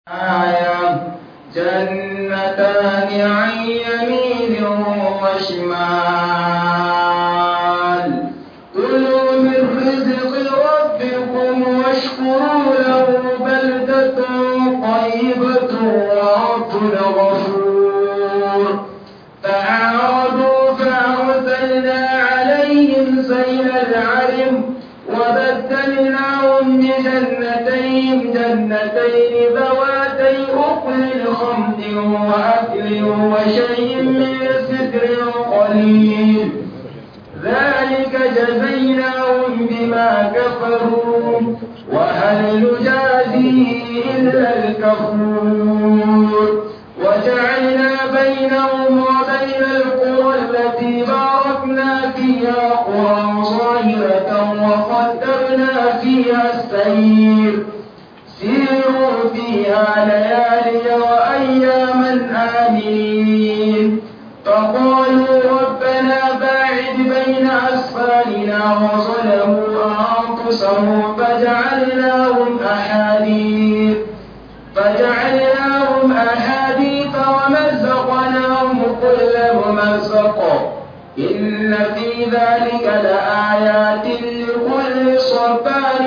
آية جنتان عن يمين وشمال كلوا من رزق ربكم واشكروا له بلدة طيبة ورب غفور فأعرضوا فأرسلنا عليهم سيل العرم وبدلناهم بجنتين جنتين ذواتي أكل خمد وأكل وشيء من سدر قليل ذلك جزيناهم بما كفروا وهل نجازي إلا الكفور وجعلنا بينهم وبين القرى التي باركنا فيها قرى ظاهرة وقدرنا فيها السير سيروا فيها ليالي وأياما آمين فقالوا ربنا باعد بين أسفارنا وظلموا أنفسهم فجعلناهم أحاديث فجعلناهم أحاديث ومزقناهم كل ممزق إن في ذلك لآيات لكل صبار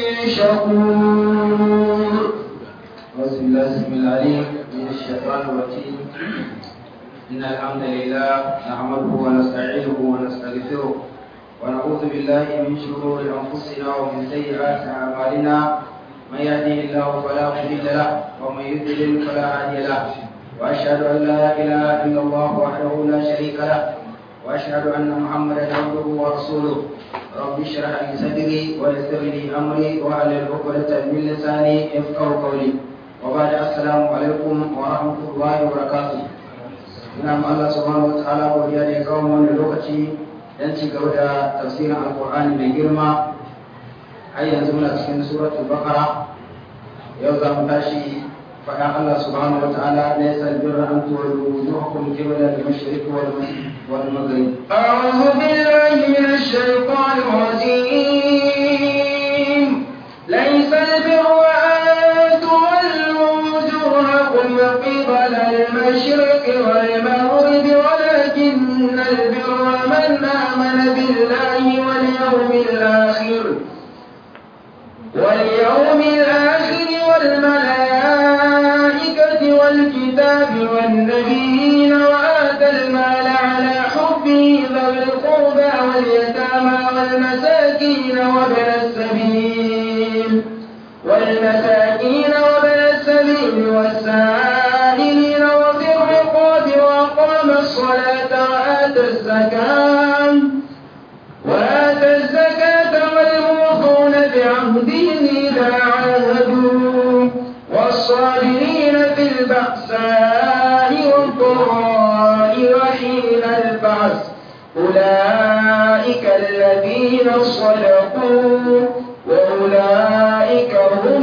شكور بسم الله السميع العليم من الشيطان الرجيم إن الحمد لله نحمده ونستعينه ونستغفره ونعوذ بالله من شرور أنفسنا ومن سيئات أعمالنا من يهده الله فلا مضل له ومن يضلل فلا هادي له وأشهد أن لا إله إلا الله وحده لا شريك له وأشهد أن محمدا عبده ورسوله رب اشرح لي صدري ويسر لي أمري واحلل عقدة من لساني يفقهوا قولي وبعد السلام عليكم ورحمة الله وبركاته ina ma Allah subhanahu wa ta'ala godiya da ya kawo wannan lokaci dan ci gaba da tafsirin alqur'ani mai girma har yanzu muna cikin suratul baqara yau za mu tashi faɗa Allah subhanahu wa ta'ala laysa albirra an tuwallu wujuhakum qibla al-mashriq wal maghrib أعوذ بالله من الشيطان الرجيم ليس البر أن تولوا وجوهكم قبل المشرق والمغرب ولكن البر من آمن بالله واليوم الآخر واليوم الآخر والملائكة والكتاب والنبيين وآتى المال على حبه ذوي القربى واليتامى والمساكين وابن السبيل والمساكين وابن السبيل والسائلين وفي الرقاب وأقام الصلاة وآتى الزكاة وآتى الزكاة والموفون بعهدهم إذا عاهدوا والصابرين في البأساء والضراء وحين البعث أولئك الذين صدقوا وأولئك هم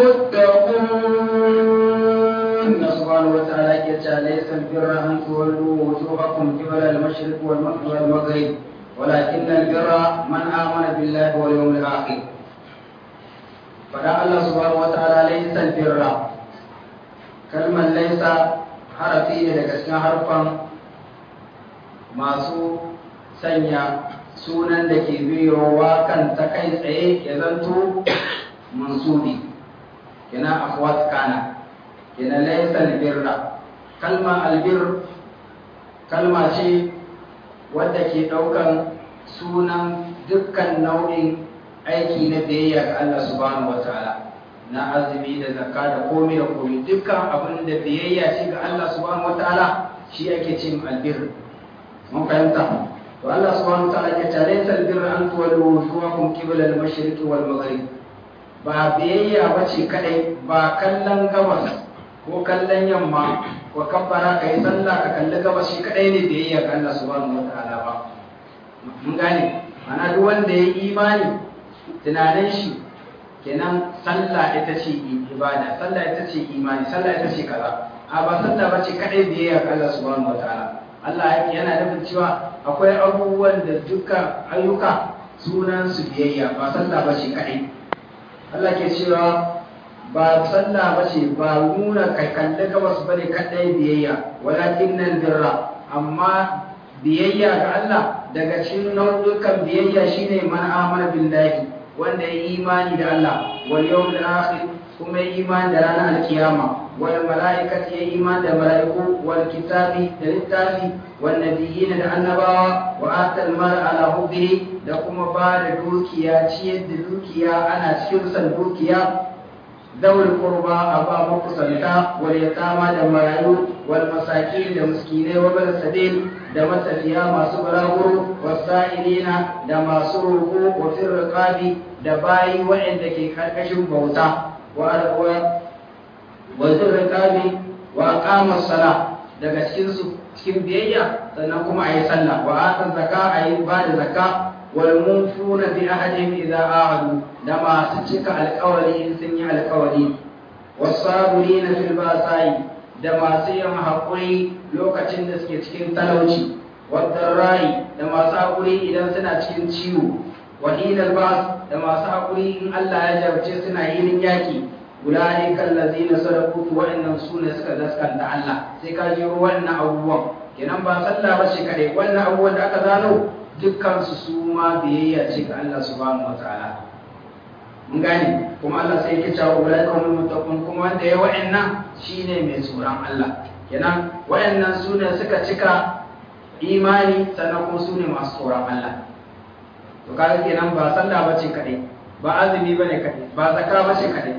المتقون إن سبحانه وتعالى يجعل ليس البر أن تولوا وجوهكم قبل المشرق والمغرب ولكن البر من آمن بالله واليوم الآخر فدعا الله سبحانه وتعالى ليس البر كلمة ليس حرفي daga cikin harfan masu sanya sunan da ke biyowa kan ta kai tsaye ya zanto mansubi kina akhwat kana kina laysa albirra kalma albir kalma ce wadda ke ɗaukan sunan dukkan nau'in aiki na biyayya ga Allah subhanahu wataala na azumi da zakka da komai da komai dukkan abin da biyayya ce ga Allah subhanahu wataala shi ake cin albir mun fahimta to Allah subhanahu wataala ya ce laysa albirra an tuwallu wujuhakum qibla al-mashriq wal maghrib ba biyayya bace kadai ba kallon gabas ko kallon yamma ko kabbara ka yi sallah ka kalli gabas shi kadai ne biyayya ga Allah subhanahu wataala ba mun gane ana duk wanda ya imani tunanin shi kenan sallah ita ce ibada sallah ita ce imani sallah ita ce kaza a ba sallah bace kadai biyayya ga Allah subhanahu wataala Allah yana nufin cewa akwai abubuwan da dukkan ayyuka sunan su biyayya ba sallah bace kadai Allah ke cewa ba sallah ba ce ba nuna kai kalli gabas ba ne kaɗai biyayya walakin nan birra amma biyayya ga Allah daga cikin nau'ukan biyayya shine man amana billahi wanda ya imani da Allah wal yawmil akhir kuma ya imani da ranar alkiyama wal mala'ikati ya imani da mala'iku wal kitabi da littafi wal nabiyyin da annabawa wa atal mal ala hubbihi da kuma ba da dukiya ciyar da dukiya ana cikin san dukiya dawul qurba aba makusanta wal yatama da marayu wal masakin da miskinai wa bil sabil da matafiya masu balaguro wasa'ilina da masu roƙo wa fir riqabi da bayi waɗanda ke karkashin bauta wa wa fir riqabi wa aqama sala daga cikin su cikin biyayya sannan kuma ayi sallah wa ata zakka ayi ba da zakka wal munfuna bi ahadihim idza ahadu da masu cika alƙawari in sun yi alƙawari wasabirina fil basa'i da masu yin haƙuri lokacin da suke cikin talauci wadda rai da masu haƙuri idan suna cikin ciwo wahilar ba da masu haƙuri in Allah ya jarabce suna yin yaƙi ulai kallazina sadaku to wa'annan su ne suka gaskanta Allah sai ka jiro wannan abubuwan kenan ba sallah ba ce kare wannan abubuwan da aka zano dukkan su su ma biyayya ce ga Allah subhanahu wataala mun gane kuma Allah sai yake cewa ulai kawai muttaqun kuma wanda ya wa'annan shine mai tsoron Allah kenan wa'annan su ne suka cika imani sannan kuma su ne masu tsoron Allah to kaga kenan ba sallah bace kadai ba azumi bane kadai ba zakka bace kadai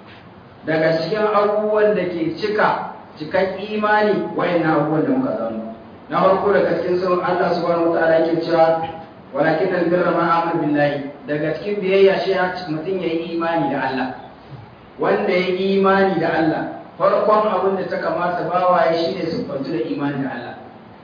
daga cikin abubuwan da ke cika cikan imani wa'annan abubuwan da muka zano na farko daga cikin sun Allah subhanahu wataala yake cewa walakin albirra ma amana billahi daga cikin biyayya shi mutum ya yi imani da Allah wanda ya yi imani da Allah farkon abin da ta kamata bawaye shi ne siffantu da imani da Allah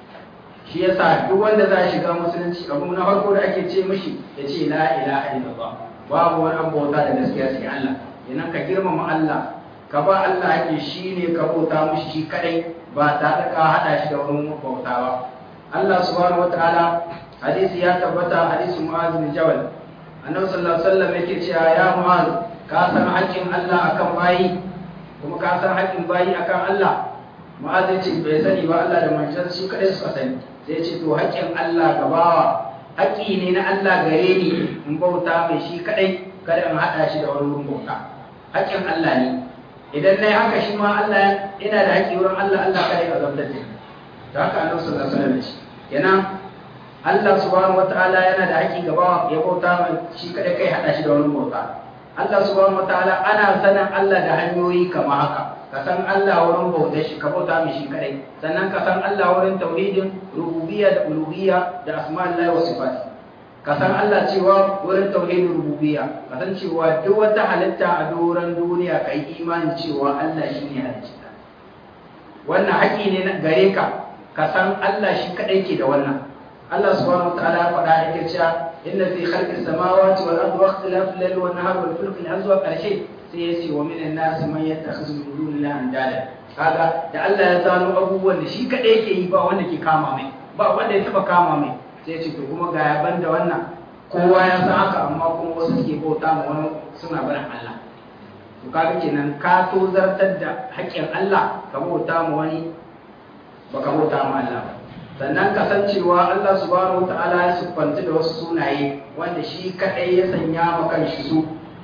shi yasa duk wanda za a shiga musulunci abu na farko da ake ce mishi ya ce la ilaha illallah babu wani abu bauta da gaskiya sai Allah idan ka girmama Allah ka ba Allah ake shi ne ka bauta mishi shi kadai ba tare ka hada shi da wani bauta ba Allah subhanahu wataala hadisi ya tabbata hadisi Mu'adh bin Jabal annabi sallallahu alaihi wasallam yake cewa ya Mu'adh ka san haƙƙin Allah akan bayi kuma ka san haƙƙin bayi akan Allah Mu'adh ya ce bai sani ba Allah da manzon shi kadai suka sani sai ya ce to haƙƙin Allah ga bawa haƙƙi ne na Allah gare ni in bauta mai shi kadai kada in haɗa shi da wani wurin bauta haƙƙin Allah ne idan nayi haka shi ma Allah ina da haƙƙi wurin Allah Allah kada ya zabtar da da haka annabi sallallahu alaihi wasallam ya ce kenan Allah subhanahu wataala yana da haƙƙi ga bawa ya bauta mai shi kada kai haɗa shi da wani bauta Allah subhanahu wataala ana sanin Allah da hanyoyi kamar haka ka san Allah wurin bautar shi ka bauta mai shi kadai sannan ka san Allah wurin tauhidin rububiyya da uluhiyya da asma'ullahi wa sifati ka san Allah cewa wurin tauhidin rububiyya ka san cewa duk wata halitta a doron duniya ka yi imanin cewa Allah shine halitta wannan haƙi ne na gare ka ka san Allah shi kadai ke da wannan Allah subhanahu wa ta'ala ya faɗa yake cewa inna fi khalqis samawati wal ardi wa ikhtilafil layli wan nahari wal fulki al azwa karshe sai ya ce wa minan nasi man yattakhidhu min dunillahi andada kaga da Allah ya zano abubuwan da shi kadai yake yi ba wanda ke kama mai ba wanda ya taba kama mai sai ya ce to kuma ga yaban da wannan kowa ya san haka amma kuma wasu suke bauta ma wani suna barin Allah to kaga kenan ka tozartar da haƙƙin Allah ka bauta ma wani baka bauta ma Allah ba sannan kasancewa Allah subhanahu wata'ala ya siffanta da wasu sunaye wanda shi kadai ya sanya ma kanshi su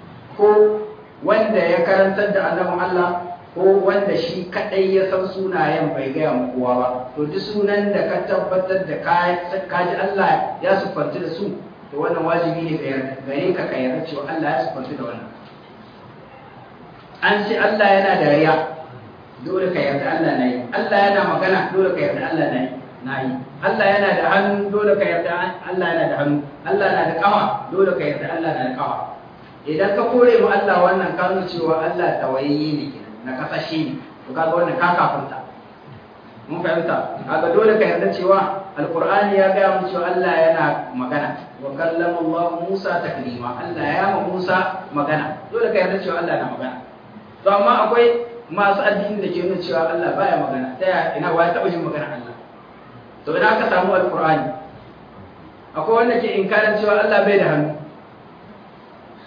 ko wanda ya karantar da annabin Allah ko wanda shi kadai ya san sunayen bai gaya mu kowa ba to duk sunan da ka tabbatar da ka ji Allah ya siffanta da su to wannan wajibi ne gare ka ka yarda cewa Allah ya siffanta da wannan an ce Allah yana dariya dole ka yarda Allah na yi Allah yana magana dole ka yarda Allah na yi na yi Allah yana da hannu dole ka yarda Allah yana da hannu Allah na da kawa dole ka yarda Allah na da kawa idan ka kore mu Allah wannan ka nuna cewa Allah tawayayye ne kenan na kasashe ne to kaga wannan ka kafunta mun fahimta kaga dole ka yarda cewa alqur'ani ya ga mu cewa Allah yana magana wa kallama Allah Musa taklima Allah ya ma Musa magana dole ka yarda cewa Allah na magana to amma akwai masu addini da ke nuna cewa Allah baya magana ta ina wa ya taba jin magana Allah to idan aka samu alkur'ani akwai wanda ke inkarin cewa Allah bai da hannu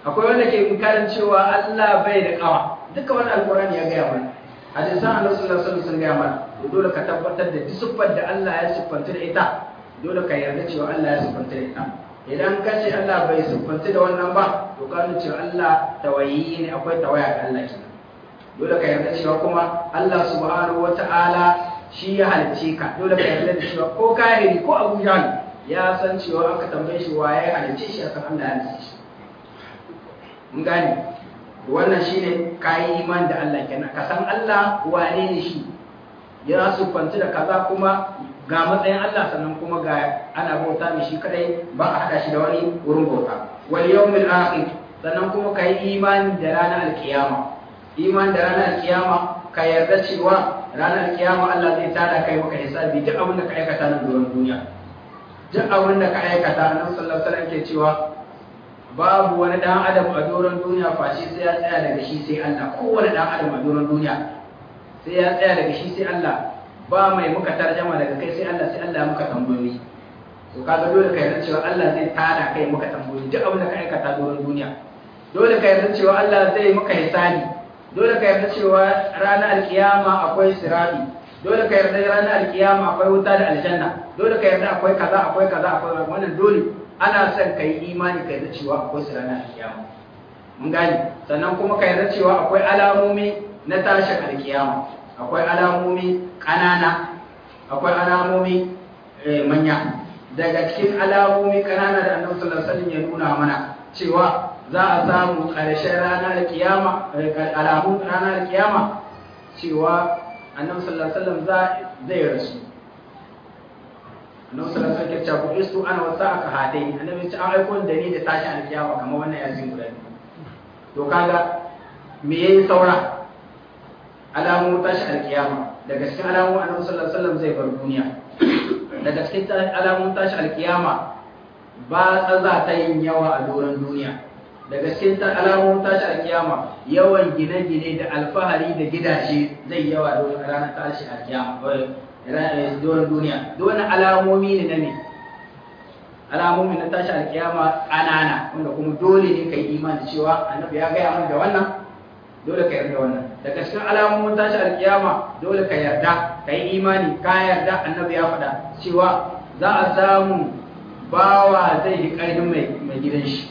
akwai wanda ke inkarin cewa Allah bai da kawa duka wani alkurani ya gaya mana hadisan annabi sallallahu alaihi wasallam gaya mana dole ka tabbatar da duk da Allah ya siffanta da ita dole ka yarda cewa Allah ya siffanta da ita idan ka ce Allah bai siffanta da wannan ba to ka nuna cewa Allah tawayi ne akwai tawaya ga Allah kenan dole ka yarda cewa kuma Allah subhanahu wata'ala shi ya halicce ka dole ka yarda da cewa ko kahiri ko Abu Jahl ya san cewa aka tambaye shi waye halicce shi akan Allah ya halicce shi mun gane wannan shine kayi iman da Allah kenan ka san Allah wane ne shi ya sufanci da kaza kuma ga matsayin Allah sannan kuma ga ana bauta mai shi kadai ba a hada shi da wani wurin bauta wal yawmil akhir sannan kuma kai imani da ranar alkiyama iman da ranar alkiyama ka yarda cewa ranar alkiyama Allah zai tada kai maka hisabi duk abin da ka aikata na doron duniya duk abin da ka aikata nan sallallahu alaihi wasallam ke cewa babu wani dan adam a doron duniya face sai ya tsaya daga shi sai Allah kowane dan adam a doron duniya sai ya tsaya daga shi sai Allah ba mai muka tarjama daga kai sai Allah sai Allah ya muka tambayoyi to kaga dole ka yarda cewa Allah zai tada kai muka tambayoyi duk abin da ka aikata doron duniya dole ka yarda cewa Allah zai muka hisabi dole ka yarda cewa ranar alkiyama akwai sirati dole ka yarda ranar alkiyama akwai wuta da aljanna dole ka yarda akwai kaza akwai kaza akwai wannan dole ana son ka yi imani ka yarda cewa akwai su ranar alkiyama mun gane sannan kuma ka yarda cewa akwai alamomi na tashin alkiyama akwai alamomi ƙanana akwai alamomi manya daga cikin alamomi ƙanana da annabi sallallahu alaihi wasallam ya nuna mana cewa za a samu ƙarshen ranar alkiyama alamun ranar alkiyama cewa annabi sallallahu alaihi wasallam zai rasu annabi sallallahu alaihi wasallam ya ce istu ana wasa aka hadai annabi ya ce an aiko da ni da tashi alkiyama kamar wannan yazin guda to kaga me yayi saura alamun tashi alkiyama daga cikin alamun annabi sallallahu alaihi wasallam zai bar duniya daga cikin alamun tashi alkiyama ba tsaza ta yin yawa a doron duniya daga cikin alamun tashi alkiyama yawan gine-gine da alfahari da gidaje zai yawa don ranar tashi alkiyama doron duniya duk wani alamomi ne na ne alamomi na tashi alkiyama ƙanana wanda kuma dole ne ka yi imani cewa annabi ya gaya min da wannan dole ka yarda wannan daga cikin alamomin tashi alkiyama dole ka yarda ka yi imani ka yarda annabi ya faɗa cewa za a samu bawa zai yi ƙarfin mai gidan shi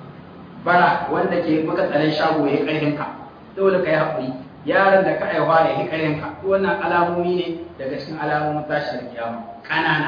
bara wanda ke maka tsaron shago ya yi ƙarfin ka dole ka yi haƙuri yaron da ka aiwa ya yi ƙarfin ka wannan alamomi ne daga cikin alamomin tashi alkiyama ƙanana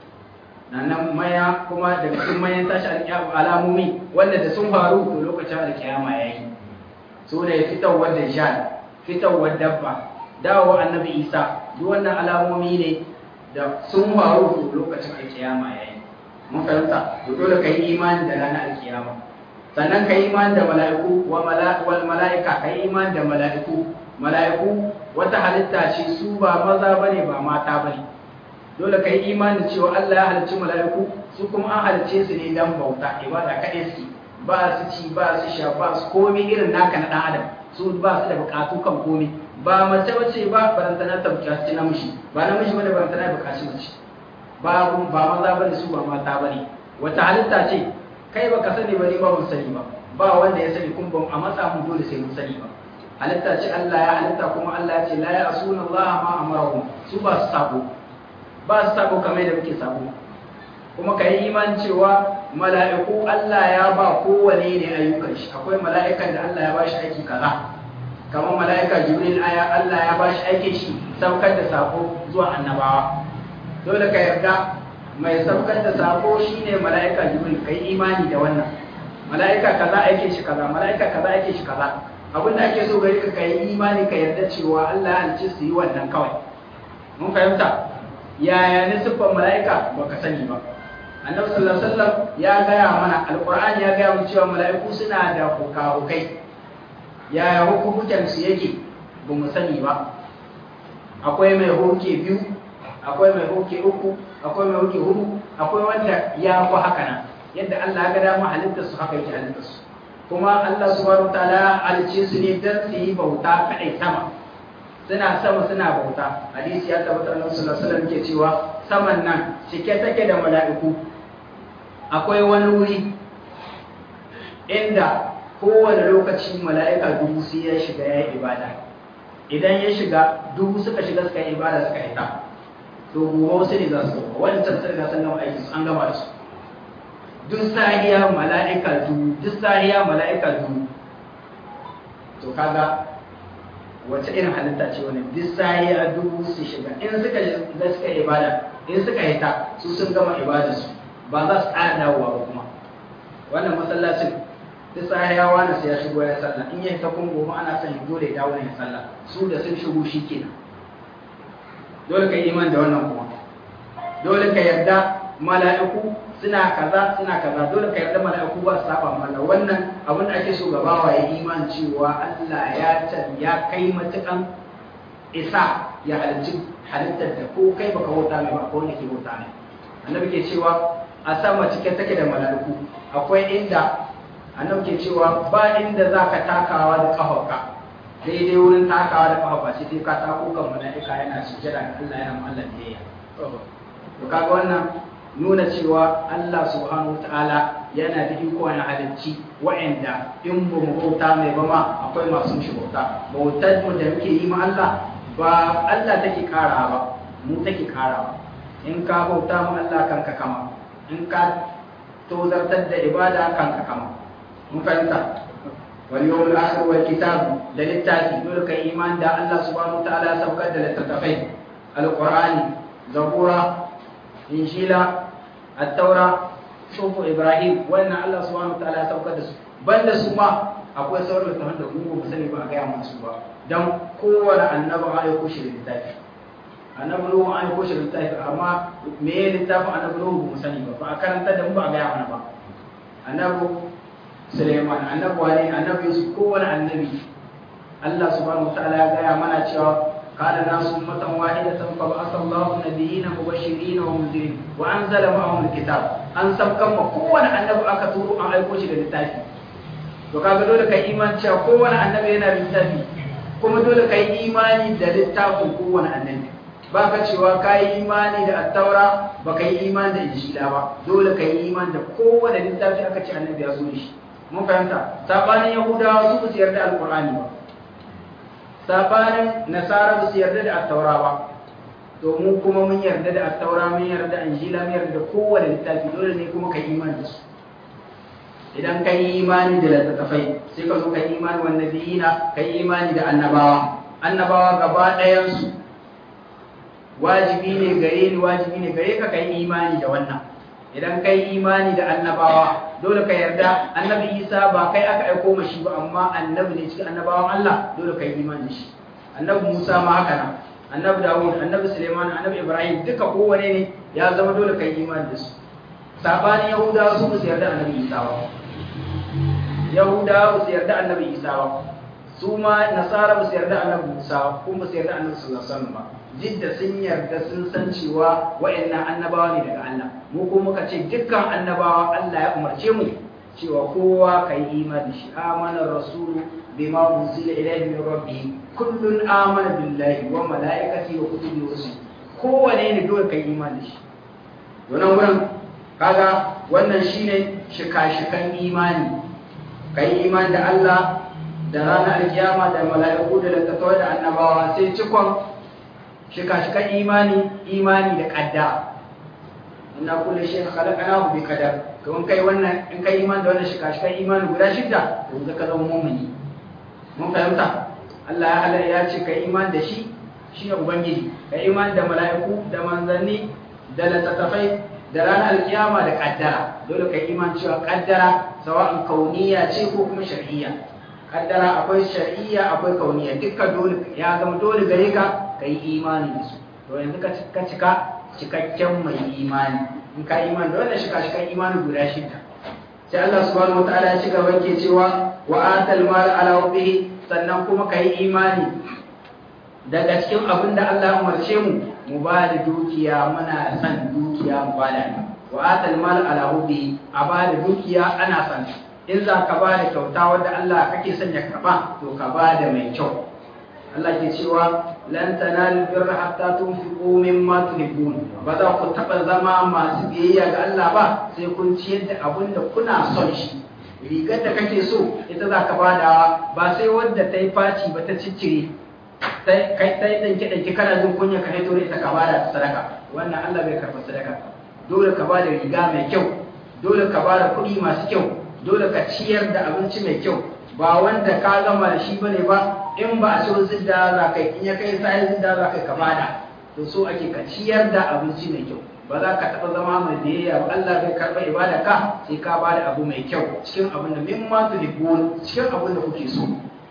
nan maya kuma daga cikin mayan tashi alkiyama alamomi wanda da sun faru to lokacin alkiyama ya yi su ne fitowar dajjal fitowar dabba dawo annabi isa duk wannan alamomi ne da sun faru lokacin alkiyama yayi mun fahimta to dole ka yi imani da ranar alkiyama sannan ka yi imani da mala'iku wa wal mala'ika ka yi imani da mala'iku mala'iku wata halitta ce su ba maza bane ba mata bane dole ka yi imani cewa Allah ya halicci mala'iku su kuma an halicce su ne dan bauta ibada kaɗai su ba su ci ba su sha ba su komi irin naka na ɗan adam su ba su da bukatu kan komi ba mace bace ba barantana ta bukaci namiji ba namiji bane barantana ya bukaci mace ba ba maza bane su ba mata bane wata halitta ce kai baka sani ba ni ba mun sani ba ba wanda ya sani kun ba a matsa mun dole sai mun sani ba halitta ce Allah ya halitta kuma Allah ya ce la ya'suna Allah ma amarahum su ba su sabo ba su sabo kamar da muke sabo kuma ka yi iman cewa mala'iku Allah ya ba kowane ne ayyukan shi akwai mala'ikan da Allah ya ba shi aiki kaza kamar mala'ika jibril aya Allah ya ba shi aikin shi saukar da sako zuwa annabawa dole ka yarda mai saukar da sako shine mala'ika jibril kai imani da wannan mala'ika kaza aikin shi kaza mala'ika kaza aikin shi kaza abin da ake so gari ka kai imani ka yarda cewa Allah ya halice su yi wannan kawai mun fahimta yaya ne siffar mala'ika baka sani ba annabi sallallahu alaihi wasallam ya gaya mana alqur'ani ya gaya mu cewa mala'iku suna da hukahukai yaya hukuncin su yake ba mu sani ba akwai mai hoke biyu akwai mai hoke uku akwai mai hoke hudu akwai wanda ya fi haka nan yadda Allah ya ga dama halittar su haka yake halittar su kuma Allah subhanahu wataala halice su ne dan su yi bauta kadai sama suna sama suna bauta hadisi ya tabbata annabi sallallahu alaihi wasallam ke cewa saman nan cike take da mala'iku akwai wani wuri inda kowane lokaci mala'ika dubu sai ya shiga ya yi ibada idan ya shiga dubu suka shiga suka yi ibada suka yi ta to gobe wasu ne za su zo wancan sun riga sun gama aiki su an gama da su duk sahiya mala'ika dubu duk sahiya mala'ika dubu to kaga wace irin halitta ce wani duk sahiya dubu su shiga in suka da suka yi ibada in suka yi ta su sun gama ibada su ba za su ƙara dawowa ba kuma wannan masallacin duk sahiya wani sai ya shigo ya sallah in ya ta kun gobe ana son dole ya dawo ya sallah su da sun shigo shi kenan dole ka yi iman da wannan kuma dole ka yarda mala'iku suna kaza suna kaza dole ka yarda mala'iku ba su saba mana wannan abin da ake so ga bawa ya iman cewa Allah ya can ya kai matukan isa ya halicci halittar da ko kai baka bauta mai ba ko wanda ke bauta mai annabi ke cewa a sama cike take da mala'iku akwai inda annabi ke cewa ba inda zaka takawa da kafarka daidai wurin takawa da kafa ba sai ka tako kan mala'ika yana sujjada ga Allah yana Allah biyayya to kaga wannan nuna cewa Allah subhanahu ta'ala yana da iko na halicci wa'anda in ba mu bauta mai ba ma akwai masu shi bauta bautar mu da muke yi ma Allah ba Allah take kara ba mu take kara in ka bauta mu Allah kanka kama in ka tozartar da ibada kanka kama mun fahimta wal yawmul akhir wal kitab da littafi dole kai iman da Allah subhanahu ta'ala saukar da littattafai alqur'ani zabura injila at-taura sufu ibrahim wannan Allah subhanahu wataala ya saukar da su banda su ma akwai sauran littafan da mu ba sani ba a gaya masu ba dan kowane annabi an aiko shi da littafi annabi nuhu an aiko shi da littafi amma me ya littafin annabi nuhu ba mu sani ba ba a karanta da mu ba a gaya mana ba annabi Suleiman annabi wani annabi Yusuf kowane annabi Allah subhanahu wataala ya gaya mana cewa قال الناس أمة واحدة فبعث الله النبيين مبشرين ومنذرين وأنزل معهم الكتاب أن سبكم قوة النبي أكتور أن أيكوش للتافي وكذا دولة كإيمان شاء قوة النبي هنا للتافي كما دولة كإيمان دا للتافي قوة النبي baka cewa ka yi imani da attaura ba ka yi imani da injila ba dole ka yi imani da kowane littafi aka ce annabi ya zo da shi mun fahimta sabanin yahudawa su ba su yarda alqur'ani ba sabanin nasara ba su yarda da attaura ba domin kuma mun yarda da attaura mun yarda da injila mun yarda da kowane littafi dole ne kuma ka imani da su idan ka yi imani da littattafai sai ka zo ka yi imani wa nabiyina ka yi imani da annabawa annabawa gaba ɗayansu wajibi ne gare ni wajibi ne gare ka ka yi imani da wannan idan ka yi imani da annabawa dole ka yarda annabi isa ba kai aka aiko mashi ba amma annabi ne cikin annabawan Allah dole ka yi imani da shi annabi musa ma haka nan annabi dawud annabi suleiman annabi ibrahim duka kowane ne ya zama dole ka yi imani da su sabanin yahudawa su ba su yarda annabi isa ba yahudawa ba su yarda annabi isa ba su ma nasara ba su yarda annabi musa ba kuma ba su yarda annabi sallallahu alaihi wasallam ba jidda sun yarda sun san cewa wa'annan annabawa ne daga Allah mu ko muka ce dukkan annabawa Allah ya umarce mu cewa kowa kai imani shi amana rasulu bima unzila ilayhi min rabbih kullun amana billahi wa malaikatihi wa kutubihi wa rusulihi kowane ne dole kai imani shi wannan wurin kaga wannan shine shika-shikan imani kai imani da Allah da ranar alkiyama da mala'iku da littattafai da annabawa sai cikon shika-shikan imani imani da kaddara inna kullu shay'in khalaqnahu bi qadar to in kai wannan in kai imani da wannan shika-shikan imani guda shidda to zaka zama mu'mini mun fahimta Allah ya halala ya ce kai imani da shi shi ne ubangiji kai imani da mala'iku da manzanni da littattafai da ranar alkiyama da kaddara dole kai imani cewa kaddara sawa'in kauniya ce ko kuma shar'iyya kaddara akwai shar'iyya akwai kauniya dukkan dole ya zama dole gare ka ka yi imani da su to yanzu ka cika cikakken mai imani in ka imani da wannan shika shikan imani guda shida sai Allah subhanahu wataala ya ci gaba ke cewa wa atal mal ala wabbihi sannan kuma ka yi imani daga cikin abin da Allah ya umarce mu mu ba da dukiya muna son dukiya mu ba da wa atal mal ala wabbihi a ba da dukiya ana son in za ka ba da kyauta wadda Allah kake son ya karba to ka ba da mai kyau Allah ke cewa lan tanalu birra hatta tunfiqu mimma tuhibbun ba za ku taba zama masu biyayya ga Allah ba sai kun ciyar da abin da kuna son shi rigar da kake so ita za ka badawa ba sai wadda ta yi faci ba ta ciccire kai ta yi ɗanke ɗanke kana jin kunya ka haito ita ka bada ta sadaka wannan Allah bai karɓa sadaka dole ka bada riga mai kyau dole ka bada kuɗi masu kyau dole ka ciyar da abinci mai kyau ba wanda ka gama da shi bane ba in ba a so zidda za ka in ya kai sai zidda za ka bada to so ake ka ciyar da abinci mai kyau ba za ka taɓa zama mai biyayya ba Allah bai karɓa ibada ka sai ka bada abu mai kyau cikin abin da mimma tuhibbun cikin abin da kuke so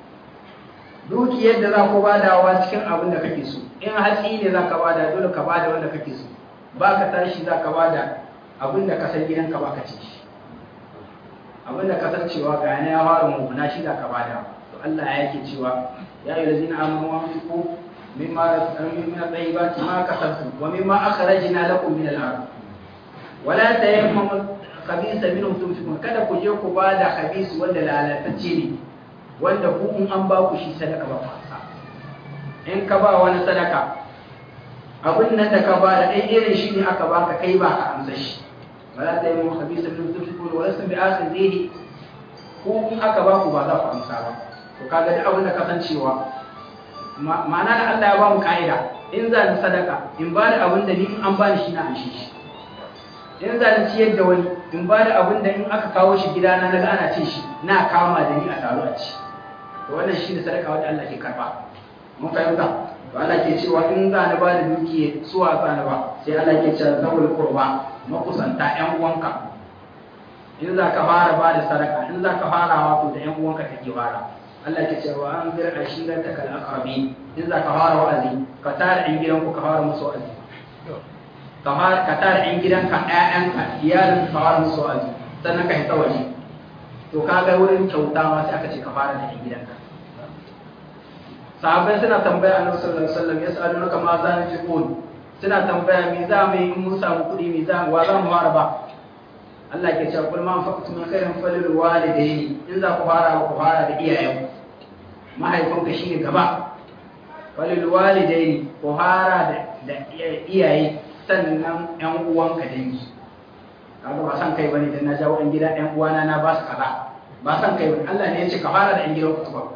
dukiyar da za ku badawa cikin abin da kake so in hatsi ne za ka bada dole ka bada wanda kake so ba ka tashi za ka bada abin da ka san gidanka ba ka ci shi abin da ka san cewa ga yana ya fara mummuna shi za ka bada to Allah ya yake cewa ya yi lazina amanu wa anfiqu mimma razaqnakum min at-tayyibati ma kasabtum wa mimma akhrajna lakum min al-ard wala tayammamu khabisa minhu tunfiqun kada ku je ku bada khabis wanda lalatacce ne wanda ku in an ba ku shi sadaka ba kwasa in ka ba wani sadaka abin nan da ka ba da ɗan irin shi ne aka baka kai ba ka amsa shi wala ta yi mun habisa min tunfiqun wa lastum bi akhidhihi ku in aka ba ku ba za ku amsa ba to kaga duk abin da ka san cewa ma'ana da Allah ya ba mu ka'ida in za ni sadaka in ba da abin da ni in an ba ni shi na amshi shi in za ni ciyar da wani in ba da abin da in aka kawo shi gidana na ga ana cin shi na kama da ni a taro a ci to wannan shi ne sadaka wanda Allah ke karba mun fahimta to Allah ke cewa in za ni ba da dukiya suwa za ni ba sai Allah ke cewa zawul qurba makusanta ƴan uwanka in za ka fara ba da sadaka in za ka fara wato da ƴan uwanka take fara Allah ke cewa an bir ashirata kal aqrabin in za ka fara wa'azi ka tare ɗan gidanku ka fara musu wa'azi ka tare ɗan gidanka ƴaƴanka iyalin ka fara musu wa'azi sannan ka hita waje to ka ga wurin kyauta ma sai aka ce ka fara da ɗan gidanka sahabbai suna tambaya annabi sallallahu alaihi wasallam yas'alunaka ma za nunfiqun suna tambaya me za mu yi in mun samu kuɗi me za wa za mu fara ba Allah ke cewa kul ma anfaqtu min khairin falil walidayni in za ku fara ku fara da iyayen mahaifinka shine gaba falil walidayni ku fara da da iyaye sannan ƴan uwanka dangi kaga ba san kai bane dan na jawo ɗan gida ɗan uwana na ba su kaza ba san kai bane Allah ne ya ce ka fara da ɗan gidan ku ba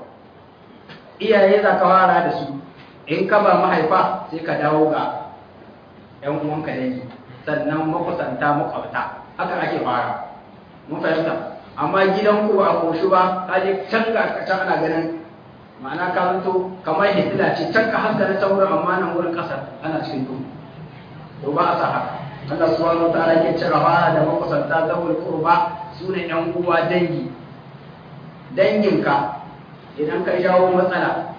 iyaye za ka fara da su in ka ba mahaifa sai ka dawo ga ƴan uwanka dangi sannan makusanta makwabta haka ake fara mun fahimta amma gidan ku ba a koshi ba ka je can ga can ana ganin ma'ana ka zanto kamar hitila ce can ka haska na can wurin amma nan wurin ƙasa ana cikin duhu to ba a sa haka Allah subhanahu wa ta'ala ke cire fara da makusanta zawul qurba sune ƴan uwa dangi danginka idan ka jawo matsala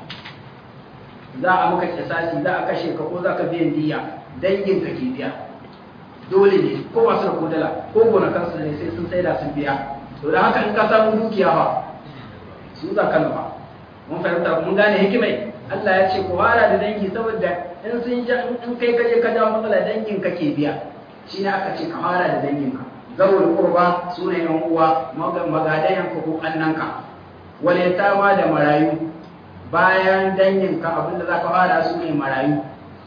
za a maka kisasi za a kashe ka ko za ka biyan diya danginka ke biya dole ne ko masu da kodala ko gonakansu ne sai sun sai da sun biya to da haka in ka samu dukiya ba su za ka nufa mun fahimta mun gane hikimai Allah ya ce ku fara da dangi saboda in sun ja in kai kaje ka jawo matsala dangin ka ke biya shi ne aka ce ka fara da dangin ka zawul qurba sune yan uwa magadayan ka ko annanka wal yatama da marayu bayan dangin ka abinda zaka fara su ne marayu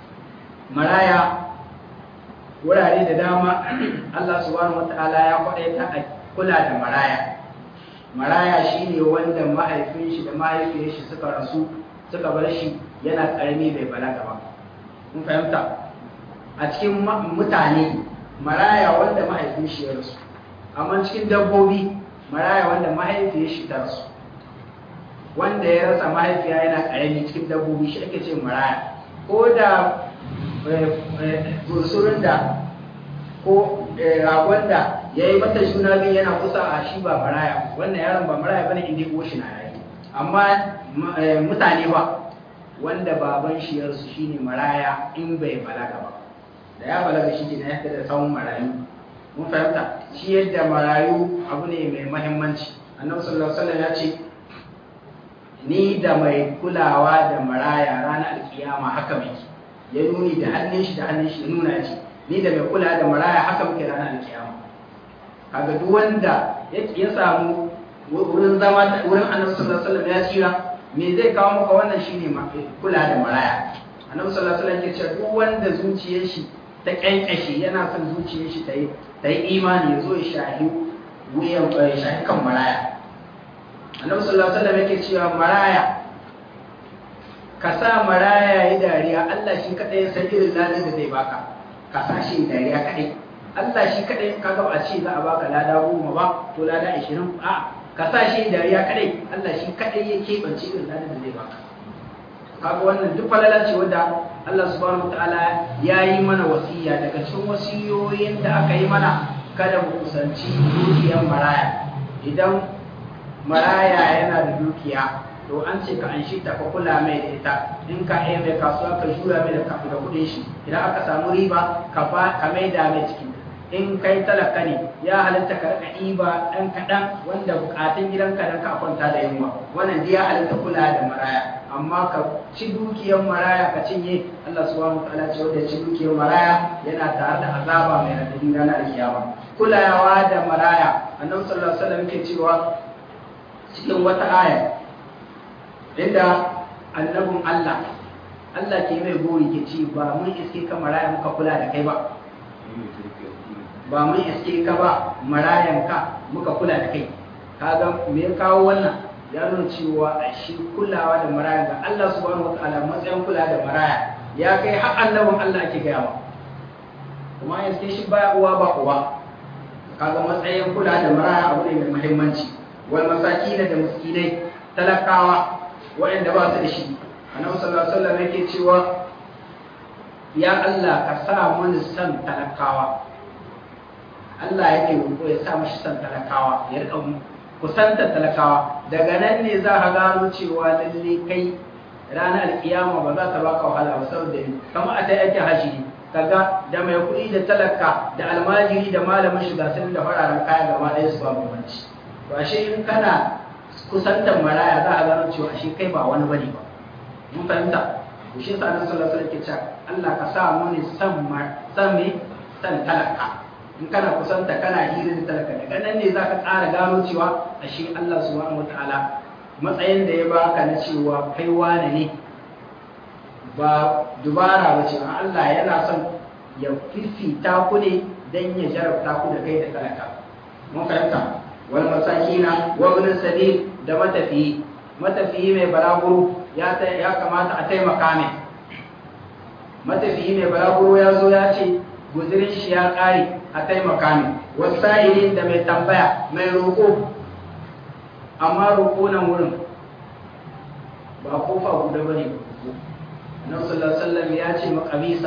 maraya wurare da dama Allah subhanahu wataala ya kwadaita a kula da maraya maraya shine wanda mahaifin shi da mahaifiyar shi suka rasu suka bar shi yana karami bai balaga ba mun fahimta a cikin mutane maraya wanda mahaifin shi ya rasu amma cikin dabbobi maraya wanda mahaifiyar shi ta rasu wanda ya rasa mahaifiya yana karami cikin dabbobi shi ake ce maraya ko da bursurin da ko ragon da ya yi mata juna biyu yana kusa a shi ba maraya wannan yaron ba maraya bane inda ko shi na rayu amma mutane ba wanda baban shi ya rasu shine maraya in bai balaga ba da ya balaga shi ke na yadda da tsawon marayu mun fahimta shi yadda marayu abu ne mai mahimmanci annabi sallallahu alaihi wasallam ya ce ni da mai kulawa da maraya ranar alkiyama haka muke ya nuni da hannun shi da hannun shi ya nuna ce ni da mai kula da maraya haka muke ranar alkiyama kaga duk wanda ya samu wurin zama wurin annabi sallallahu alaihi wasallam ya tsira me zai kawo maka wannan shine kula da maraya annabi sallallahu alaihi wasallam ke cewa duk wanda zuciyar shi ta kyankashe yana son zuciyar shi ta yi ta yi imani ya zo ya shahi wuyan shahi kan maraya annabi sallallahu alaihi wasallam yake cewa maraya ka sa maraya yi dariya Allah shi kadai ya san irin ladin da zai baka ka sa shi dariya kadai Allah shi kadai ka ga a ce za a baka lada goma ba to lada 20 a ka sa shi dariya kadai Allah shi kadai ya keɓance irin ladin da zai baka kaga wannan duk falala ce wanda Allah subhanahu wataala ya yi mana wasiya daga cikin wasiyoyin da aka yi mana kada mu kusanci dukiyar maraya idan maraya yana da dukiya to an ce ka an shi ta ka kula mai da ita in ka yi mai kasuwa ka shura mai da kafin da kudin shi idan aka samu riba ka ba ka mai da mai ciki in kai talaka ne ya halitta ka rika ɗiba ɗan kaɗan wanda bukatun gidanka dan ka kwanta da yunwa wannan dai ya halitta kula da maraya amma ka ci dukiyar maraya ka cinye Allah subhanahu wa ta'ala ce wanda ci dukiyar maraya yana tare da azaba mai radadi ranar kiyama kulawa da maraya annabi sallallahu alaihi wasallam yake cewa cikin wata aya inda annabin Allah Allah ke mai gori ke ci ba mun iske ka maraya muka kula da kai ba ba mun iske ka ba marayan ka muka kula da kai kaga me ya kawo wannan ya nuna cewa a shi kulawa da maraya ga Allah subhanahu wataala matsayin kula da maraya ya kai har annabin Allah ake gaya wa kuma ya iske shi ba uwa ba uwa kaga matsayin kula da maraya abu ne mai muhimmanci wal masakin da miskinai talakawa waɗanda ba su da shi annabi sallallahu alaihi wasallam yake cewa ya Allah ka sa mun san talakawa Allah yake roƙo ya sa mashi san talakawa ya rika kusanta talakawa daga nan ne za ka gano cewa lalle kai ranar alkiyama ba za ta baka wahala ba saboda kamar a ta yake haji kaga da mai kuɗi da talaka da almajiri da malamin shiga sun da fararen kaya gaba ɗaya su ba bambanci to ashe in kana kusantar maraya za a gano cewa ashe kai ba wani bane ba mun fahimta to shi yasa annabi sallallahu alaihi wasallam ke cewa Allah ka sa mu ne san san me san talaka in kana kusanta kana hirin talaka daga nan ne zaka ƙara gano cewa ashe Allah subhanahu wataala matsayin da ya baka na cewa kai wane ne ba dubara ba ce Allah yana son ya fifita ku ne dan ya jarabta ku da kai da talaka mun fahimta wal masakina wa ibn sabil da matafiyi matafiyi mai balaguro ya ya kamata a taimaka mai matafiyi mai balaguro ya zo ya ce guzirin shi ya ƙare a taimaka mai wasa'ilin da mai tambaya mai roƙo amma roƙo nan wurin ba kofa guda ba ne annabi sallallahu alaihi wasallam ya ce makabisa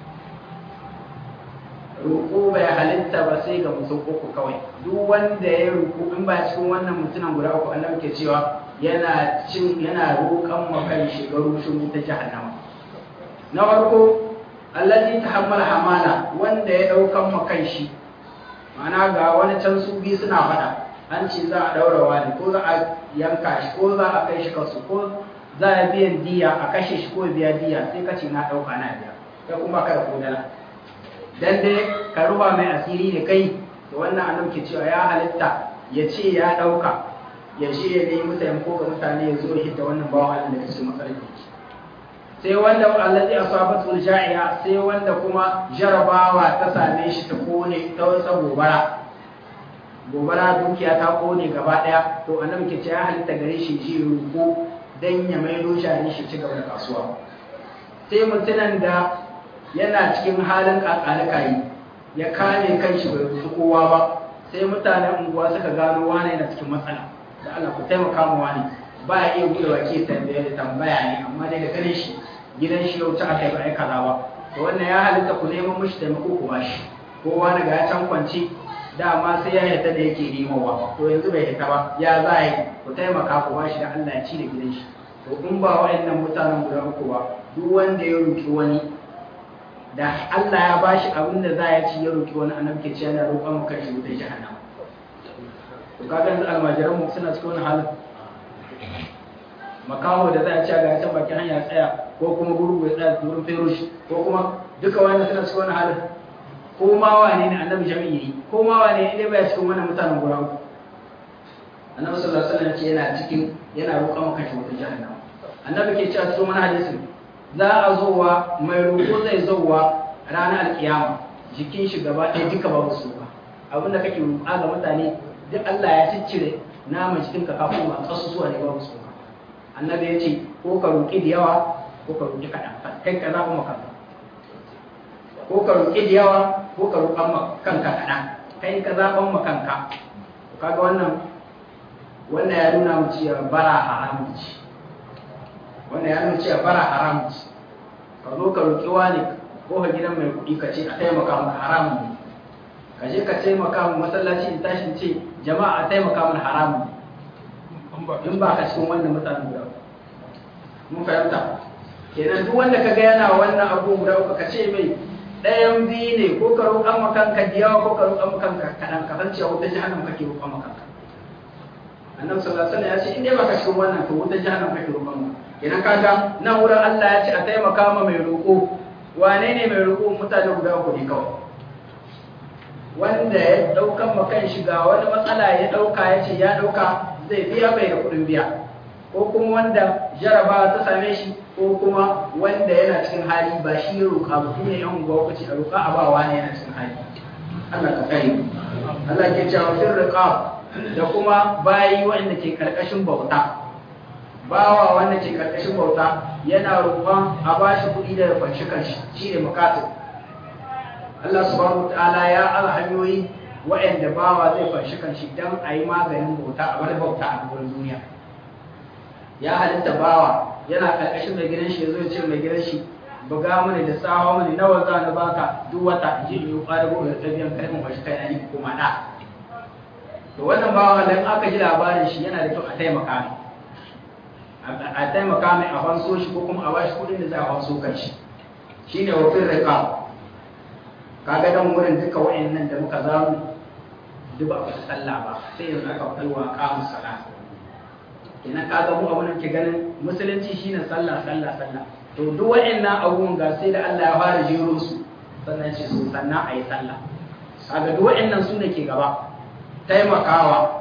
roƙo bai halitta ba sai ga mutum uku kawai duk wanda ya roƙo in ba cikin wannan mutumin guda uku annabi ke cewa yana cin yana roƙan makan shigaru shi ta jahannama na farko allazi tahammala hamala wanda ya daukan makan shi ma'ana ga wani can su bi suna fada an ce za a daura wani ko za a yanka shi ko za a kai shi kasu ko za a biyan diya a kashe shi ko biya diya sai ka ce na dauka na biya kai kuma kada ko dala dan dai ka ruba mai asiri da kai da wannan annabi ke cewa ya halitta ya ce ya dauka ya ce ya nemi taimako ga mutane ya zo ya hidda wannan bawan Allah da kasu matsalar yake sai wanda allazi asabatul ja'iya sai wanda kuma jarabawa ta same shi ta kone ta wasa gobara gobara dukiya ta kone gaba daya to annabi ke ce ya halitta gare shi ji ruko dan ya maido shi shi ci gaba da kasuwa sai mutunan da yana cikin halin kakalikayi ya kame kanshi bai rusu kowa ba sai mutanen unguwa suka gano wane yana cikin matsala da Allah ku taimaka mu wani ba ya iya buɗe wake tambaya da tambaya ne amma dai da kare shi gidan shi yau ta aka yi ba ai kaza ba to wannan ya halitta ku neman mishi taimako ku bashi kowa daga ya can kwanci dama sai ya hita da yake nemowa to yanzu bai hita ba ya za a yi ku taimaka ku bashi da Allah ya ci da gidan shi to in ba wa'annan mutanen guda uku ba duk wanda ya roki wani da Allah ya bashi abin da za ya ci ya roki wani annabi ke ce yana roƙon maka shi wutar jahannama to kaga yanzu almajiran mu suna cikin wani halin makaho da za a ci ga can bakin hanya tsaya ko kuma gurgu ya tsaya wurin feroshi ko kuma duka wani suna cikin wani halin ko ma wane ne annabi jami'i yi ko ma wane ne baya cikin wannan mutanen guda uku annabi sallallahu alaihi wasallam ce yana cikin yana roƙon maka shi wata jahannama annabi ke cewa cikin wani hadisi za a zowa mai roƙo zai zowa ranar alkiyama jikin shi gaba ɗaya duka babu su ba abinda kake roƙa ga mutane duk Allah ya ciccire naman cikin ka kafin ma kasusuwa ne babu tsoka annabi ya ce ko ka roƙi da yawa ko ka roƙi kaɗan kai ka zaɓa maka ko ka roƙi da yawa ko ka roƙan ma kanka kaɗan kai ka zaɓan ma kanka kaga wannan wannan ya nuna mu cewa bara haramun ce wannan ya nuna cewa bara haramun ce ka zo ka roƙi wani ko ka gidan mai kuɗi ka ce a taimaka maka haramun ne ka je ka taimaka mu masallaci in tashi ce jama'a a taimaka mana haramun in ba ka cikin wannan mutanen guda mun fahimta kenan duk wanda ka ga yana wannan abu guda uku ka ce mai ɗayan biyu ne ko ka roƙan makanka diyawa ko ka roƙan makanka kaɗan ka san cewa wutar jahannam kake roƙan makanka annabi sallallahu alaihi wasallam ya ce in dai baka cikin wannan to wutar jahannam kake roƙan mu kenan kaga nan wurin Allah ya ce a taimaka ma mai roƙo wane ne mai roƙo mutane guda uku ne kawai wanda ya ɗaukan ma kan shiga wani matsala ya ɗauka ya ce ya ɗauka zai biya bai da kuɗin biya ko kuma wanda jarabawa ta same shi ko kuma wanda yana cikin hali ba shi ya roƙa ba kuma yan unguwa ku ce a roƙa a bawa ne yana cikin hali Allah ka kai Allah ke cewa fil riqab da kuma bayi wanda ke karkashin bauta bawa wanda ke karkashin bauta yana roƙon a bashi kuɗi da fanshi kanshi shine mukatib Allah subhanahu wataala ya ala hanyoyi wa'anda bawa zai fanshi kanshi dan a yi maganin bauta a bar bauta a gurin duniya ya halitta bawa yana karkashin mai gidan shi yazo ya ce mai gidan shi buga mani da sawa mani nawa za na baka duk wata in ji in yi ƙwadago da tabiyan kai mun bashi kai na ni kuma da to wannan bawa dan aka ji labarin shi yana da kyau a taimaka mai a taimaka mai a fanso shi ko kuma a bashi kuɗin da za a fanso kan shi shine wa fil riqab kaga dan wurin duka wayannan da muka zamu duk ba su sallah ba sai yanzu aka kalwa qamus salat kenan kaga mu abun ke ganin musulunci shine sallah sallah sallah to duk wayannan abubuwan ga sai da Allah ya fara jero su sannan ce su sannan ayi sallah kaga duk wayannan su ne ke gaba taimakawa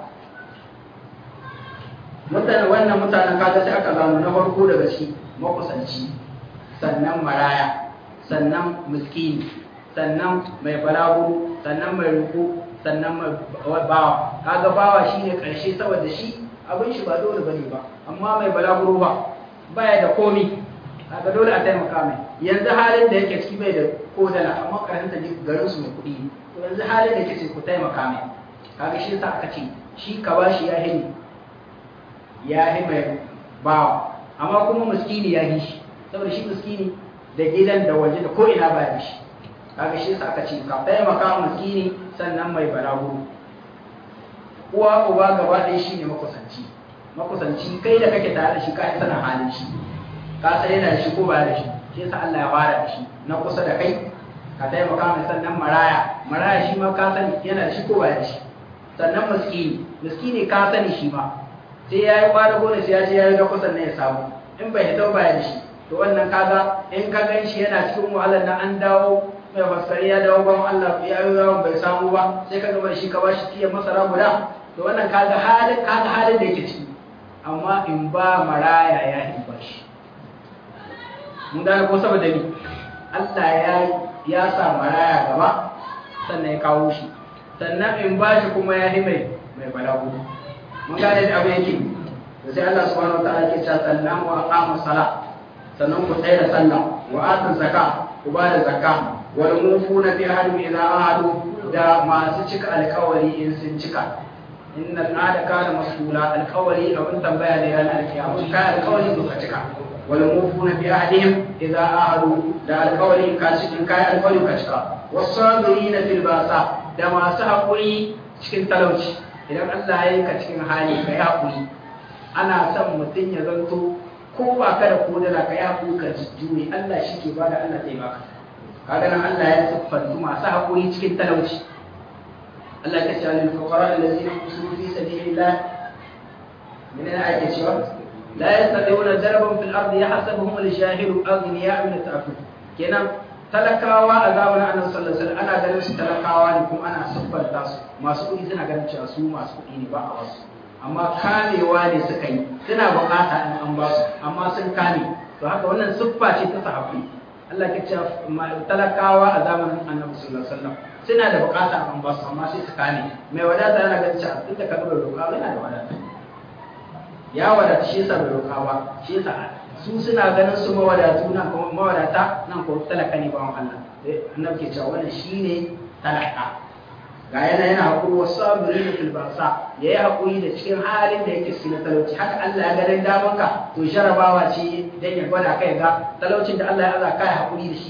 mutane wannan mutanen kaga sai aka zamu na farko daga shi makusanci sannan maraya sannan miskini sannan mai balagu sannan mai ruku sannan mai bawa kaga bawa shine karshe saboda shi abin shi ba dole bane ba amma mai balaguro ba baya da komi kaga dole a taimaka mai yanzu halin da yake ciki bai da kodala amma karanta garin su mai kuɗi to yanzu halin da yake ciki ku taimaka mai kaga shi yasa aka ce shi ka bashi ya hini ya hi mai bawa amma kuma miskini ya hi shi saboda shi miskini da gidan da waje da ko ina baya da shi kaga shi yasa aka ce ka taimaka miskini sannan mai balagu uwa uba gaba ɗaya shine makusanci makusanci kai da kake tare da shi ka sanin halin shi ka san yana da shi ko ba da shi shi yasa Allah ya fara da shi na kusa da kai ka taimaka mai sannan maraya maraya shi ma ka sani yana da shi ko ba da shi sannan miskini miskini ka sani shi ma sai ya yi kwada gona sai ya je ya yi da kusan ne ya samu in bai hito ba da shi to wannan kaga in ka gan shi yana cikin wahalar na an dawo mai faskari ya dawo ban Allah ya yi yawon bai samu ba sai ka gaba shi ka bashi tiyan masara guda to wannan kaga halin kaga halin da yake ciki amma in ba maraya ya yi ba shi mun gane ko saboda ni Allah ya ya sa maraya gaba sannan ya kawo shi sannan in ba shi kuma ya yi mai mai balagu mun gane da abu yake da sai Allah subhanahu wataala ke cewa sannan wa aqamu salat sannan ku tsaya da sallah wa atu zakka ku ba da zakka wal mufuna bi ahdi idza ahadu da masu cika alkawari in sun cika inna al'ada kana mas'ula alkawari abin tambaya ne ran alkiyama kai alkawari ka cika wal mufuna bi ahdihim idza ahadu da alkawari ka cikin kai alkawari ka cika wasabirina fil basa da masu haƙuri cikin talauci idan Allah ya yi ka cikin hali ka yi haƙuri ana son mutum ya zanto ko ba ka da kodala ka yi haƙuri ka jure Allah shi ke bada Allah zai baka kaga nan Allah ya siffantu masu haƙuri cikin talauci Allah ya ce lil fuqara allazina yusiru fi sabilillah min ana ake cewa la yastati'una darban fil ardi yahsabuhum al-jahilu aghniya min ta'affuf kenan talakawa a zamanin annabi sallallahu alaihi wasallam ana ganin su talakawa ne kuma ana siffanta su masu kuɗi suna ganin cewa su masu kuɗi ne ba a wasu amma kamewa ne suka yi suna bukata in an ba su amma sun kame to haka wannan siffa ce ta sahabbai Allah ke cewa talakawa a zamanin annabi sallallahu alaihi wasallam suna da bukata an ba su amma sai su kame mai wadata yana ganin cewa duk da ka bai roƙa ba yana da wadata ya wadata shi yasa bai roƙa ba shi yasa su suna ganin su mawadatu nan kuma mawadata nan ko talaka ne ba Allah annabi ke cewa wannan shine talaka ga yana yana haƙuri wasu sabiri da filbansa ya yi haƙuri da cikin halin da yake cikin talauci haka Allah ya ganin damanka to jarabawa ce don ya gwada kai ga talaucin da Allah ya aza kai haƙuri da shi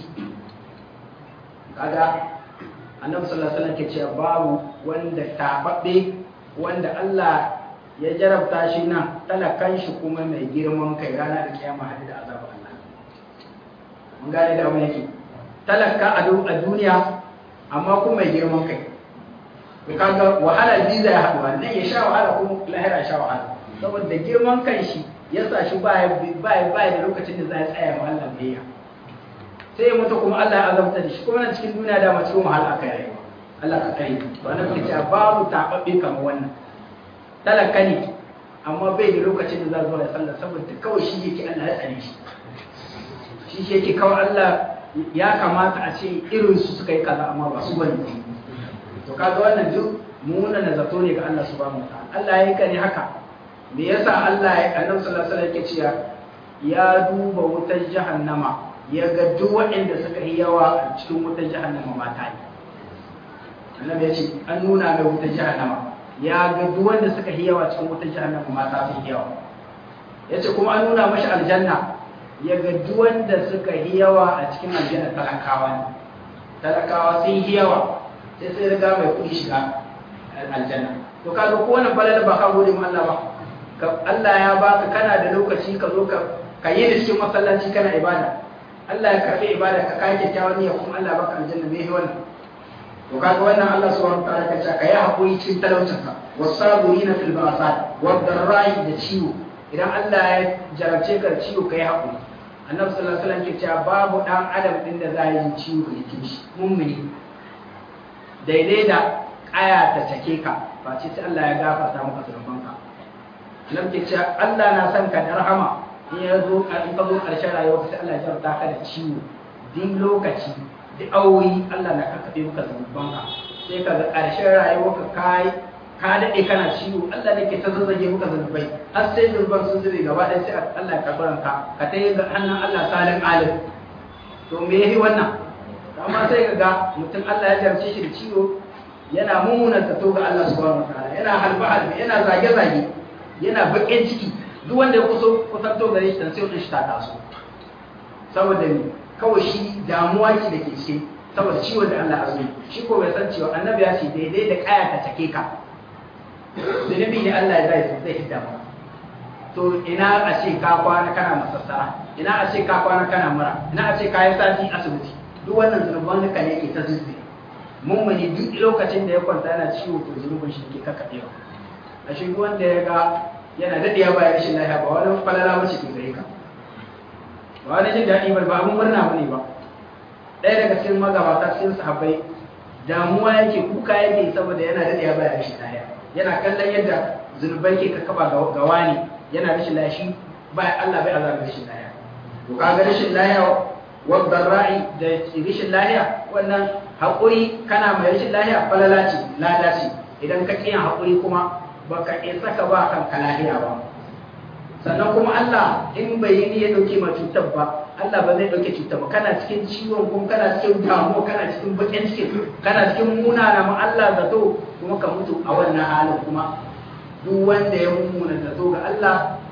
kaga annabi sallallahu alaihi wasallam ke cewa babu wanda tababbe wanda Allah ya jarabta shi nan talakan shi kuma mai girman kai rana da kiyama hadu da azabar Allah mun gane da mu yake talaka a duniya amma kuma mai girman kai to kaga wahala biza ya haɗu wannan ya sha wahala kuma lahira sha wahala saboda girman kan shi ya sa shi baya baya baya da lokacin da za ya tsaya ma Allah biyayya sai ya mutu kuma Allah ya azabta da shi kuma nan cikin duniya da mace kuma wahala aka yi Allah ka kai to annabi ke cewa babu tababbe kamar wannan talaka ne amma bai da lokacin da za zuwa ya sallah saboda kawai shi yake Allah ya tsare shi shi shi yake kawai Allah ya kamata a ce irin su suka yi kaza amma ba su bane to kaga wannan duk muna na zato ne ga Allah subhanahu wataala Allah ya kare haka me yasa Allah ya annabi sallallahu alaihi wasallam yake cewa ya duba wutar jahannama ya ga duk waɗanda suka yi yawa a cikin wutar jahannama mata ne annabi ya ce an nuna mai wutar jahannama ya ga duk wanda suka yi yawa cikin wutar jahannama mata sun yawa ya ce kuma an nuna mashi aljanna ya ga duk wanda suka yi yawa a cikin aljanna talakawa ne talakawa sun yi yawa sai sai riga mai kuɗi shiga aljanna to ka zo kowane falala ba ka gode ma Allah ba ka Allah ya baka kana da lokaci ka zo ka ka yi da cikin masallaci kana ibada Allah ya karbi ibada ka kai kyakkyawan niyya kuma Allah baka aljanna me wannan to kaga wannan Allah subhanahu wataala ka ce ka yi hakuri cikin talaucin ka wasabirina fil ba'sat wad darra'i da ciwo idan Allah ya jarabce ka ciwo ka yi hakuri annabi sallallahu alaihi wasallam ke cewa babu dan adam din da za yi ciwo da jikin shi mummuni daidai da ƙaya ta cake ka ba ce sai Allah ya gafarta maka zunubanka nan ke cewa Allah na son ka da rahama in ya zo in ka zo ƙarshen rayuwa sai Allah ya jarta ka da ciwo din lokaci da awoyi Allah na kakkaɓe maka zunubanka sai ka ga ƙarshen rayuwa ka kai ka daɗe kana ciwo Allah ne ke ta zazzage maka zunubai har sai zunuban sun zube gaba ɗaya sai Allah ya karɓi ranka ka ta yi hannun Allah salin alim to me yafi wannan amma sai ka ga mutum Allah ya jarce shi da ciwo yana mummunan zato ga Allah subhanahu wataala yana halba halbe yana zage zage yana bakin ciki duk wanda ya kuso kusanto gare shi dan sai wata shi ta taso saboda ni kawai shi damuwa ce da ke cikin saboda ciwon da Allah azumi shi ko bai san cewa annabi ya ce daidai da kaya ta take ka zunubi ne Allah ya zai zai hidda ba to ina a ce ka kwana kana masassara ina a ce ka kwana kana mura ina a ce ka yi sati asibiti duk wannan zunuban duka ne ke ta zuzbe mummuni duk lokacin da ya kwanta yana ciwo to zunubin shi ke kakkaɓewa a shi wanda ya ga yana daɗewa bayan rashin lafiya ba wani falala mace ke gare ka ba wani jin daɗi ba ba abin murna ba ne ba ɗaya daga cikin magabata cikin sahabbai damuwa yake kuka yake saboda yana daɗewa bayan rashin lafiya yana kallon yadda zunubai ke kakkaɓa ga wani yana rashin lafiya shi ba Allah bai azaba rashin lafiya to kaga rashin lafiya wadda ra'i da rashin lahiya wannan haƙuri kana mai rashin lahiya falala ce lada ce idan ka ƙiyan haƙuri kuma ba ka isa ka ba kanka lahiya ba sannan kuma Allah in bai yi ni ya ɗauke ma cutar ba Allah ba zai ɗauke cutar ba kana cikin ciwon kuma kana cikin damuwa kana cikin baƙin ciki kana cikin munana ma Allah zato kuma ka mutu a wannan halin kuma duk wanda ya mummuna zato ga Allah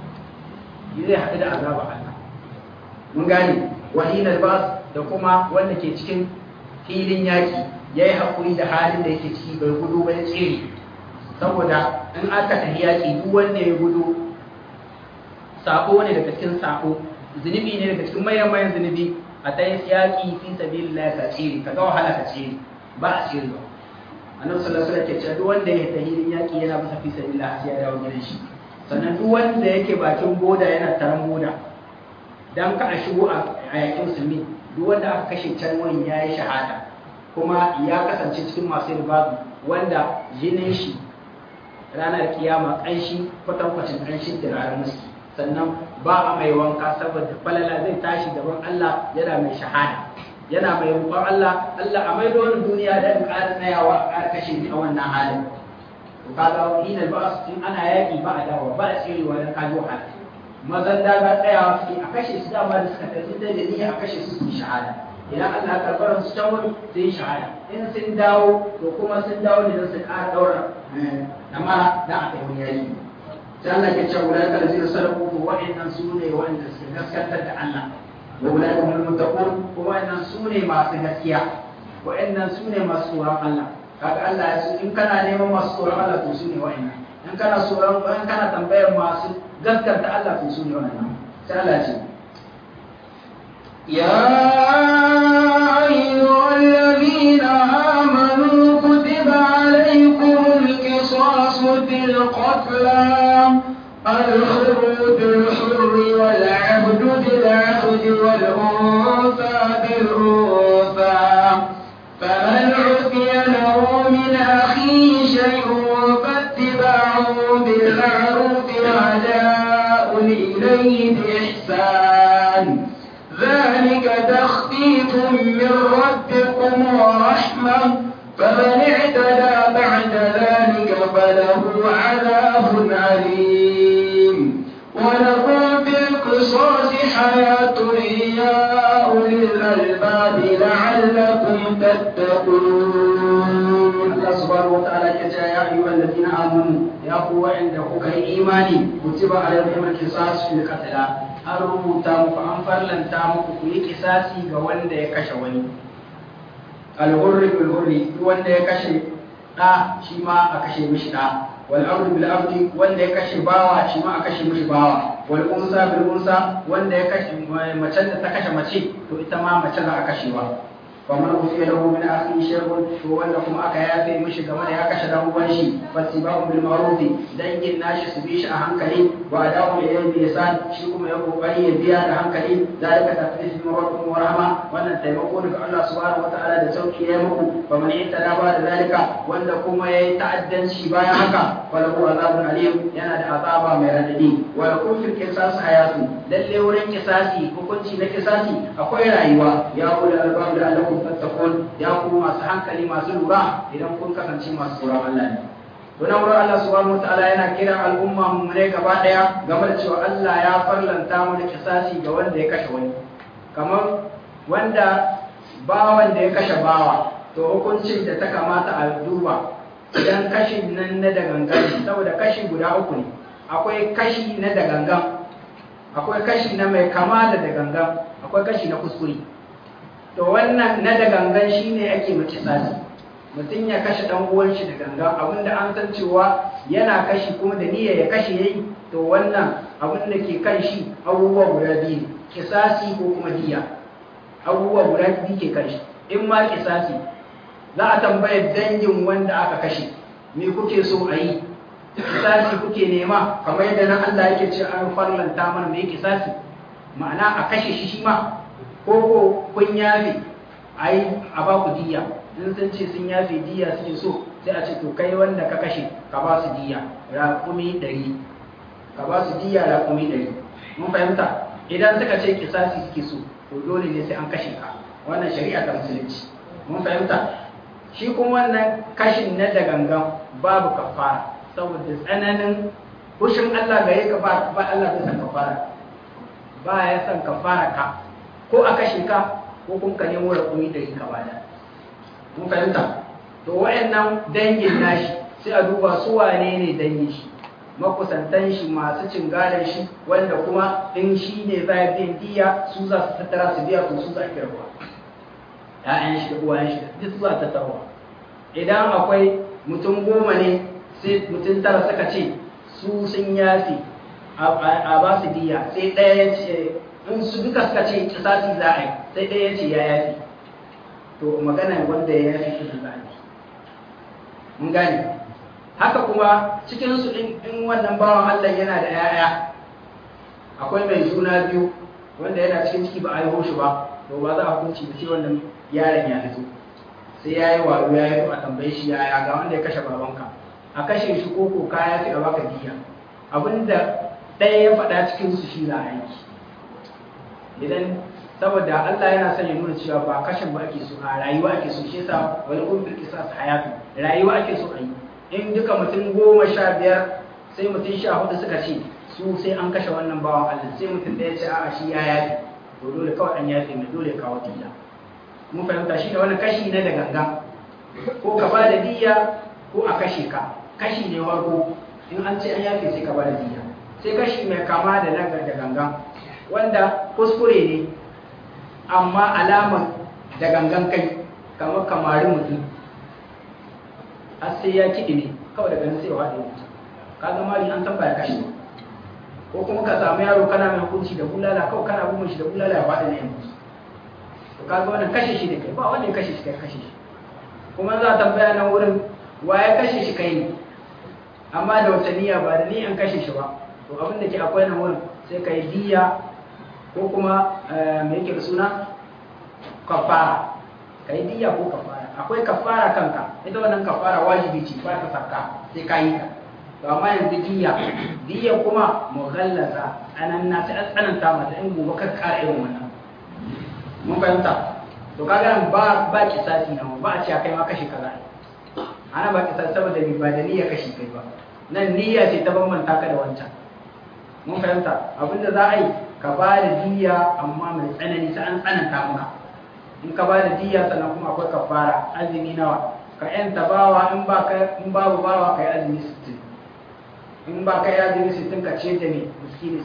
zai haɗu da azaba Allah mun gane wahin albas da kuma wanda ke cikin filin yaki yayi hakuri da halin da yake ciki bai gudu bai tsere saboda in aka tafi yaki duk wanda ya gudu sako ne daga cikin sako zunubi ne daga cikin mayan mayan zunubi a ta yi yaki fi sabilillah ka tsere ka ga wahala ka tsere ba a tsere ba annabi sallallahu alaihi wasallam ke cewa duk wanda ya tafi filin yaki yana bisa fi sabilillah sai ya dawo gidan shi sannan duk wanda yake bakin boda yana taron boda dan ka a shigo a yakin musulmi duk wanda aka kashe can wani ya yi shahada kuma ya kasance cikin masu ribabu wanda jinin shi ranar kiyama ƙanshi kwatankwacin ƙanshin turaren muski sannan ba a mai wanka saboda falala zai tashi gaban Allah yana mai shahada yana mai roƙon Allah Allah a maido wani duniya da in ƙara tsayawa a ƙara kashe ni a wannan halin to kaga ina ba in ana yaƙi ba a dawo ba a tserewa da kajo wahala mazan daga tsayawa suke a kashe su dama da suka tafi da niyya a kashe su su shahada idan Allah karɓar su can wani su yi shahada in sun dawo to kuma sun dawo ne don su ƙara ɗaura amma da aka yi wani yaƙi sai Allah ke cewa wula ka zai sarrafa to wa'annan su ne wa'anda suke gaskantar da Allah wa wula ka mun mutakun ko wa'annan su ne masu gaskiya wa'annan su ne masu tsoron Allah kaga Allah ya su in kana neman masu tsoron Allah to su ne wa'annan in kana tsoron in kana tambayar masu gaskanta Allah to su ne wa'annan sai Allah ce يا أيها الذين آمنوا كتب عليكم القصاص في القتلى الحر بالحر والعبد بالعبد والأنثى بالأنثى فمن عفي له من أخيه شيء فاتباع بالمعروف وأداء إليه بإحسان ذلك تخفيف من ربكم ورحمة فمن اعتدى بعد ذلك فله عذاب أليم ولكم في القصاص حياة يا أولي الألباب لعلكم تتقون Allah subhanahu wa ta'ala ke cewa ya ayyuhal ladina amanu ya ku wa'anda kuka yi imani kutiba alaykum al-qisas fil qatl an rubuta muku an farlanta muku ku yi kisasi ga wanda ya kashe wani al-hurri bil hurri duk wanda ya kashe da shi ma a kashe mishi da wal abdu bil abdi wanda ya kashe bawa shi ma a kashe mishi bawa wal unsa bil unsa wanda ya kashe mace da ta kashe mace to ita ma mace za a kashewa ومن أوفي له من أخيه شيء وأن كما أكا يافي مش كما يا كش له وانشي فاتباع بالمعروف دنجin nashi su bi shi a hankali wa adawu ilayhi bi ihsan shi kuma ya kokari ya biya da hankali zalika tafsir min rabbikum wa rahma wannan taimako daga Allah subhanahu wa ta'ala da sauki ya muku fa man ittada ba da zalika wanda kuma yayi ta'addanci bayan haka falahu azabun alim yana da azaba mai radadi wa lakum fil qisas hayatu lalle wurin kisasi hukunci na kisasi akwai rayuwa ya kula albab da alakum tattakun ya ku masu hankali masu lura idan kun kasance masu tsoron Allah ne to nan wurin Allah subhanahu wataala yana kiran al'umma mu ne gaba daya game da cewa Allah ya farlanta mu da kisasi ga wanda ya kashe wani kamar wanda bawan da ya kashe bawa to hukuncin da ta kamata a duba idan kashin nan na da gangan saboda kashi guda uku ne akwai kashi na da gangan akwai kashi na mai kama da da gangan akwai kashi na kuskure to wannan na da gangan shine ake mace sasi mutum ya kashe dan uwan shi da gangan abinda an san cewa yana kashi kuma da niyya ya kashe yayi to wannan abin da ke kan shi abubuwa guda biyu kisasi ko kuma diya abubuwa guda biyu ke kan shi in ma kisasi za a tambaya dangin wanda aka kashe me kuke so a yi kisasi kuke nema kamar yadda nan Allah yake ce an farlanta mana me kisasi ma'ana a kashe shi shi ma ko ko kun yafe a yi a ba ku diya in sun ce sun yafe diya suke so sai a ce to kai wanda ka kashe ka ba su diya raƙumi ɗari ka ba su diya raƙumi ɗari mun fahimta idan suka ce kisasi suke so to dole ne sai an kashe ka wannan shari'a ta musulunci mun fahimta shi kuma wannan kashin na da gangan babu kafara saboda tsananin hushin Allah gare ka ba Allah bai san kafara ba ya san kafara ka ko a kashe ka ko kun ka nemo raƙumi ɗari ka bada mun fahimta to wayannan dangin nashi sai a duba su wane ne dangin shi makusantan shi masu cin gadon shi wanda kuma in shi ne za a biyan diya su za su tattara su biya ko su za a kirba ‘ya'yan shi da uwayen shi duk su za a tattarawa idan akwai mutum goma ne sai mutum tara suka ce su sun yafi a ba su diya sai ɗaya ya ce in su duka suka ce kisasi za a yi sai ɗaya ya ce ya yafi to magana wanda ya yafi shi za a yi mun gane haka kuma cikinsu in wannan bawan Allah yana da 'ya'ya akwai mai juna biyu wanda yana cikin ciki ba a yi shi ba to ba za a hukunci da sai wannan yaron ya fito sai ya yi wayo ya yi a tambaye shi yaya ga wanda ya kashe babanka a kashe shi ko ko kaya fi a baka diya abinda ɗaya ya faɗa cikin su shi za a yi idan saboda Allah yana son ya nuna cewa ba kashin ba ake so a rayuwa ake so shi yasa wal umbil qisas hayatu rayuwa ake so a yi in duka mutum goma sha biyar sai mutum sha hudu suka ce su sai an kashe wannan bawan Allah sai mutum ɗaya ce a'a shi ya yafi to dole kawai an yafi mai dole kawo diya mun fahimta shi da wani kashi na da gangan ko ka ba da diya ko a kashe ka kashi ne farko in an ce an yafe sai ka ba da diya sai kashi mai kama da na da gangan wanda kuskure ne amma alamar da gangan kai kamar kamari mutum har sai ya kiɗi ne kawai daga nan sai ya waɗe mutum ka ga mari an san ba ya kashe ko kuma ka samu yaro kana mai hukunci da bulala kawai kana bugun shi da bulala ya waɗe ne yanzu to ka ga wannan kashe shi da kai ba wanda ya kashe shi kai kashe shi kuma za a tambaya nan wurin wa ya kashe shi kai ne amma da wata niyya ba da niyyan kashe shi ba to abin da ke akwai nan wurin sai ka yi diya ko kuma me yake da suna kafara ka yi diya ko kafara akwai kafara kanka ita wannan kafara wajibi ce ba ta sarka sai ka yi ta to amma yanzu diya diya kuma mughallaza anan na sai an tsananta mata in gobe ka kara irin wannan mun fahimta to kaga nan ba ba kisasi nan ba a ce kai ma kashi kaza ana ba kisasi saboda bi ba da niyya kashi kai ba nan niyya ce ta bambanta ka da wancan mun fahimta abinda za a yi ka ba da diya amma mai tsanani sai an tsananta maka in ka ba da diya sannan kuma akwai kafara azumi nawa ka yanta bawa in ba ka in babu bawa kai azumi 60 in ba kai azumi 60 ka ce da ne miskini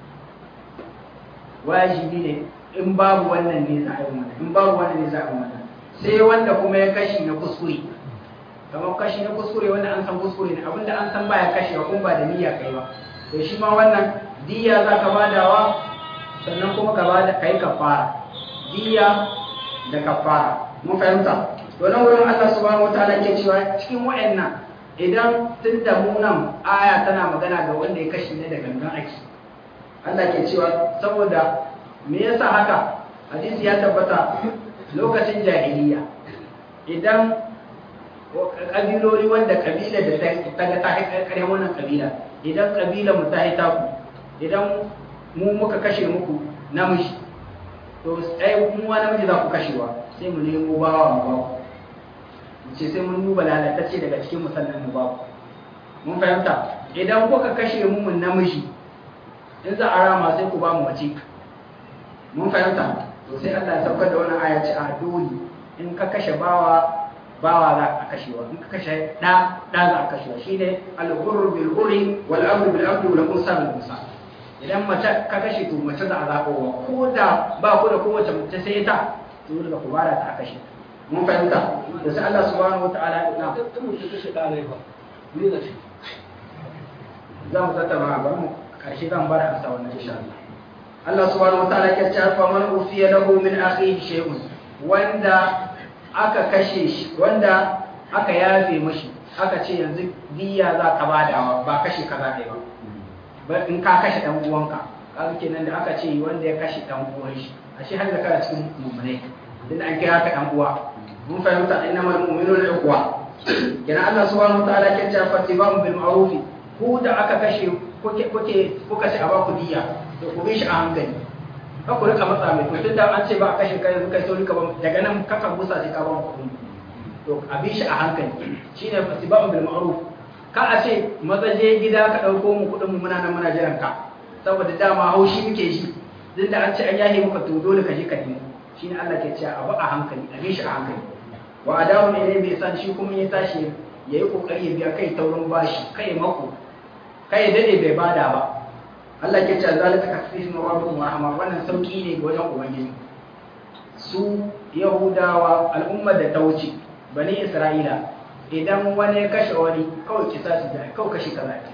60 wajibi ne in babu wannan ne za a yi wannan in babu wannan ne za a yi wannan sai wanda kuma ya kashi na kuskure kamar kashi na kuskure wanda an san kuskure ne abinda an san baya kashi ba kuma ba da niyya kai ba to shi ma wannan diya za ka badawa sannan kuma ka bada kai kafara diya da kafara mun fahimta to nan wurin Allah subhanahu wataala ke cewa cikin wayannan idan tun da mu nan aya tana magana ga wanda ya kashi ne da gangan aki Allah ke cewa saboda me yasa haka hadisi ya tabbata lokacin jahiliya idan kabiloli wanda kabila da ta ga ta kare wannan kabila idan kabila mu ta yi taku idan mu muka kashe muku namiji to ai mu wa namiji za ku kashewa sai mu nemo bawa mu ba ku ce sai mun duba lalatacce daga cikin musallan mu ba ku mun fahimta idan kuka kashe mu mun namiji in za a rama sai ku ba mu mace mun fahimta to sai Allah ya saukar da wannan aya ce a dole in ka kashe bawa bawa za a kashewa in ka kashe da da za a kashewa shine al-hurr bil hurri wal amru bil amri wal unsa bil unsa idan mace ka kashe to mace za a zaɓowa ko da ba ku da kowace mace sai ta to daga ku bara ta kashe mun fahimta da sai Allah subhanahu wataala na ta mutum kashe ɗanai ba ni da shi za mu tattauna bari mu karshe zan bar amsa wannan insha Allah Allah subhanahu wataala ya ce fa man ufiya lahu min akhihi shay'un wanda aka kashe shi wanda aka yafe mashi aka ce yanzu diya za ka badawa ba kashe kaza ɗaya ba in ka kashe dan uwanka kaga kenan da aka ce wanda ya kashe dan uwan shi ashe har da kana cikin mu'minai din an kira ka dan uwa mun fahimta innamal mu'minuna ikhwa kenan Allah subhanahu wataala ke cewa fatibam bil ma'ruf ku da aka kashe kuke kuke kuka ce a ba ku diya to ku bi shi a hankali ka ku rika matsa mai to tunda an ce ba a kashe kai yanzu kai sauri ka ba daga nan kaka busa sai ka ba mu kuɗi to a bi shi a hankali shine fatibam bil ma'ruf ka a ce maza je gida ka ɗauko mu kuɗin mu muna nan muna jiran ka saboda dama haushi muke shi duk da an ce an yahe muka to dole ka je ka nemo shine Allah ke cewa abu a hankali a bi shi a hankali wa adamu ne bai san shi kuma ya tashi ya yi kokari ya biya kai taurin bashi kai mako kai dade bai bada ba Allah ke cewa zalika kasfifun rabbukum wa rahma wannan sauki ne ga wajen ubangiji su yahudawa al'ummar da ta wuce bani isra'ila idan wani ya kashe wani kawai kisa su da kawai kashe kaza ce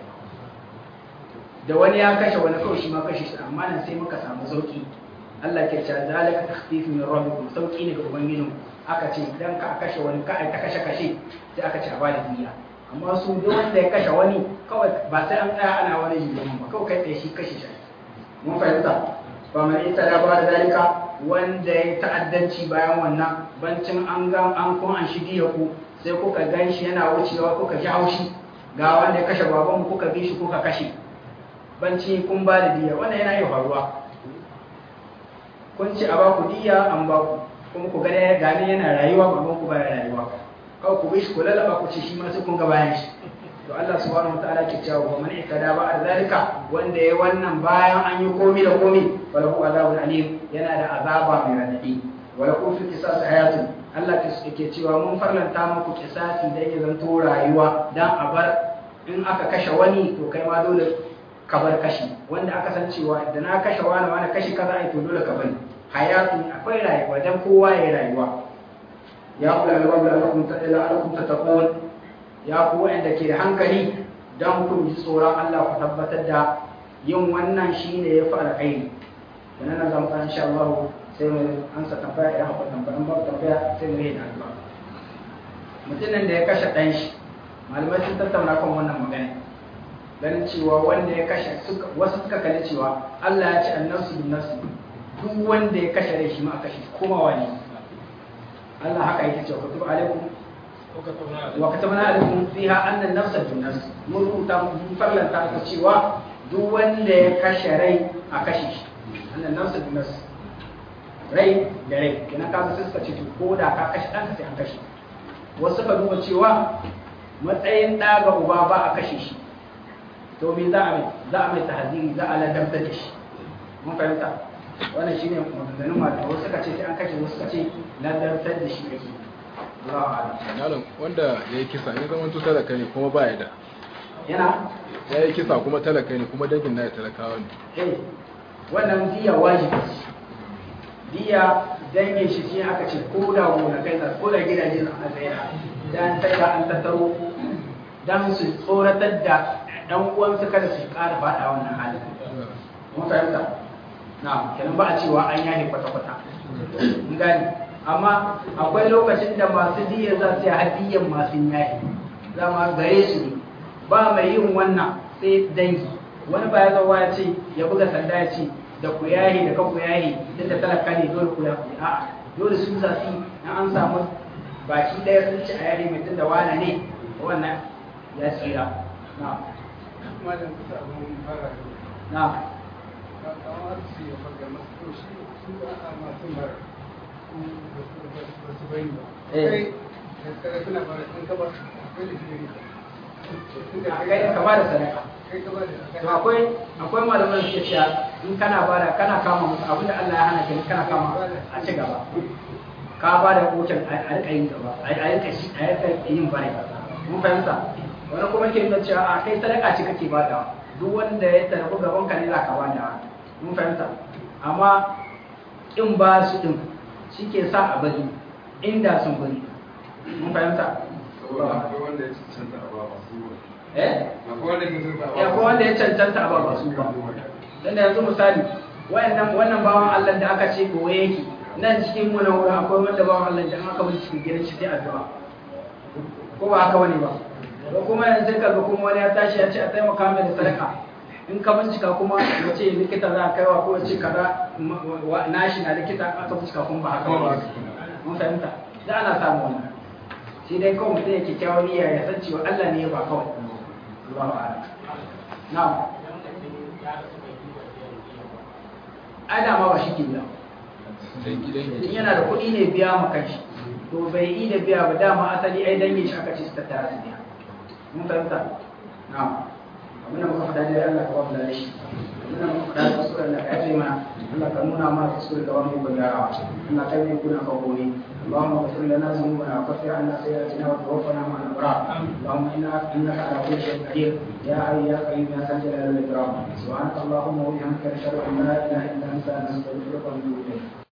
da wani ya kashe wani kawai shi ma kashe shi amma nan sai muka samu sauki Allah ke cewa zalika takhfif min rabbikum sauki ne ga ubangijin aka ce idan ka kashe wani ka ai ta kashe kashe sai aka ce a bada diya amma su duk wanda ya kashe wani kawai ba sai an tsaya ana wani jikin ba kawai kai tsaye shi kashe shi mun fahimta ba mai ita da ba da dalika wanda ya ta'addanci bayan wannan bancin an ga an kun an shigi ya ku sai kuka gan shi yana wucewa kuka ji haushi ga wanda ya kashe babanmu kuka bi shi kuka kashe banci kun ba da diya wannan yana yi faruwa kun ci a baku diya an baku kuma ku gane gane yana rayuwa ba ku ba rayuwa kawai ku bi shi ku lalaba ku ci shi ma sai kun ga bayan shi to Allah subhanahu wataala ke cewa wa man ikada ba zalika wanda ya wannan bayan an yi komi da komi wala hu azabun alim yana da azaba mai radadi wala ku fi qisas hayatun Allah ke cewa mun farlanta muku kisasi da ya zanto rayuwa dan a bar in aka kashe wani to kai ma dole ka bar kashi wanda aka san cewa da na kashe wani wani kashi kaza ai to dole ka bari hayatun akwai rayuwa dan kowa ya rayuwa ya kula da babu alakum ta ila alakum tattaqun ya ku wanda ke da hankali dan ku ji tsoron Allah ku tabbatar da yin wannan shine ya fi alkhairi dan nan zamu kan insha Allah sai mu ansa tambaya idan akwai tambaya babu tambaya sai mu yi da addu'a mutumin da ya kashe dan shi malamai sun tattauna kan wannan magana ganin cewa wanda ya kashe wasu suka kalli cewa Allah ya ce annafsu bin nafsi duk wanda ya kashe rai shi ma a kashe kuma wani Allah haka yake cewa kutub alaikum wa katabna alaikum fiha anna an-nafsa bin nafs mun rubuta mun farlanta ka cewa duk wanda ya kashe rai a kashe shi anna an-nafsa bin nafs rai da rai kina ka sai suka ce to ko da ka kashe ɗanka sai an kashe wasu ka duba cewa matsayin ɗa ga uba ba a kashe shi to me za a mai za a mai tahziri za a ladabtar da shi mun fahimta wannan shine maganganun malamai wasu suka ce sai an kashe wasu suka ce ladabtar da shi ake Allahu a'lam malam wanda ya yi kisa ya zama talaka ne kuma ba ya da yana ya yi kisa kuma talaka ne kuma dangin na ya talakawa ne eh wannan diya wajibi ce diya dangin shi shi aka ce ko da gonakai da ko da gidaje na a tsaye dan taika an tattaro dan su tsoratar da dan uwansu kada su ƙara faɗa wannan halin mun fahimta na kenan ba a cewa an yahe kwata-kwata mun gani amma akwai lokacin da masu diya za su yi hadiyan masu yahe zama gare su ne ba mai yin wannan sai dangi wani ba ya zauwa ya ce ya buga sanda ya ce da ku yahi da kan ku yahi duk da talaka ne dole ku yahi a'a dole su za su na an samu baki ɗaya sun ci a yahi mai tun da wane ne wannan ya tsira na malam kusa abin fara na ka kawo arziki ya faga masu to shi su ba a masu mara ba su bayin ba Eh. kai da kare suna fara in ka ba kai da shi ne kai ka ba da sadaka kai ka ba da to akwai akwai malaman da suke cewa in kana bada kana kama musu abinda Allah ya hana ka kana kama a ci gaba ka ba da kokin a rika yin gaba a rika shi a rika yin bare mun fahimta wani kuma ke nuna cewa a kai sadaka ce kake badawa duk wanda ya tarbi gaban ka ne za ka bada mun fahimta amma in ba su din shi ke sa a bari inda sun bari mun fahimta akwai wanda ya cancanta a ba masu eh akwai wanda ya cancanta a ya ko wanda ya cancanta a ba ba su ba dan da yanzu misali wayannan wannan bawan Allah da aka ce goye yake nan cikin mu na wurin akwai wanda bawan Allah da aka bin cikin gidan shi sai addu'a ko ba haka wani ba ko kuma yanzu ka ga kuma wani ya tashi ya ce a taimaka mai da sadaka in ka bincika kuma ya ce likita za a kaiwa ko ya ce kaza wa- nashi na likita aka bincika kuma ba haka ba mun fahimta da ana samu wannan shi dai kawai mutum ya kyakkyawan niyya ya san cewa Allah ne ya ba kawai Allahu a'lam na'am ai da ma ba shi ke biya dangi dangi in yana da kuɗi ne biya ma kanshi to bai yi da biya ba dama asali ai dangin shi aka ce su tattara su biya mun fahimta na'am abin da muka faɗa dai Allah ka ba mu da shi abin da muka faɗa kuskure Allah ka yafe mana Allah ka nuna mana kuskure ka ba mu ikon gyarawa Allah ka yi kuna ka gobe اللهم اغفر لنا ذنوبنا وكفر عنا سيئاتنا وتوفنا مع الابرار اللهم انك انك على كل شيء قدير يا حي يا قيوم يا ذا الجلال والاكرام سبحانك اللهم وبحمدك نشهد ان لا اله الا انت نستغفرك ونتوب اليك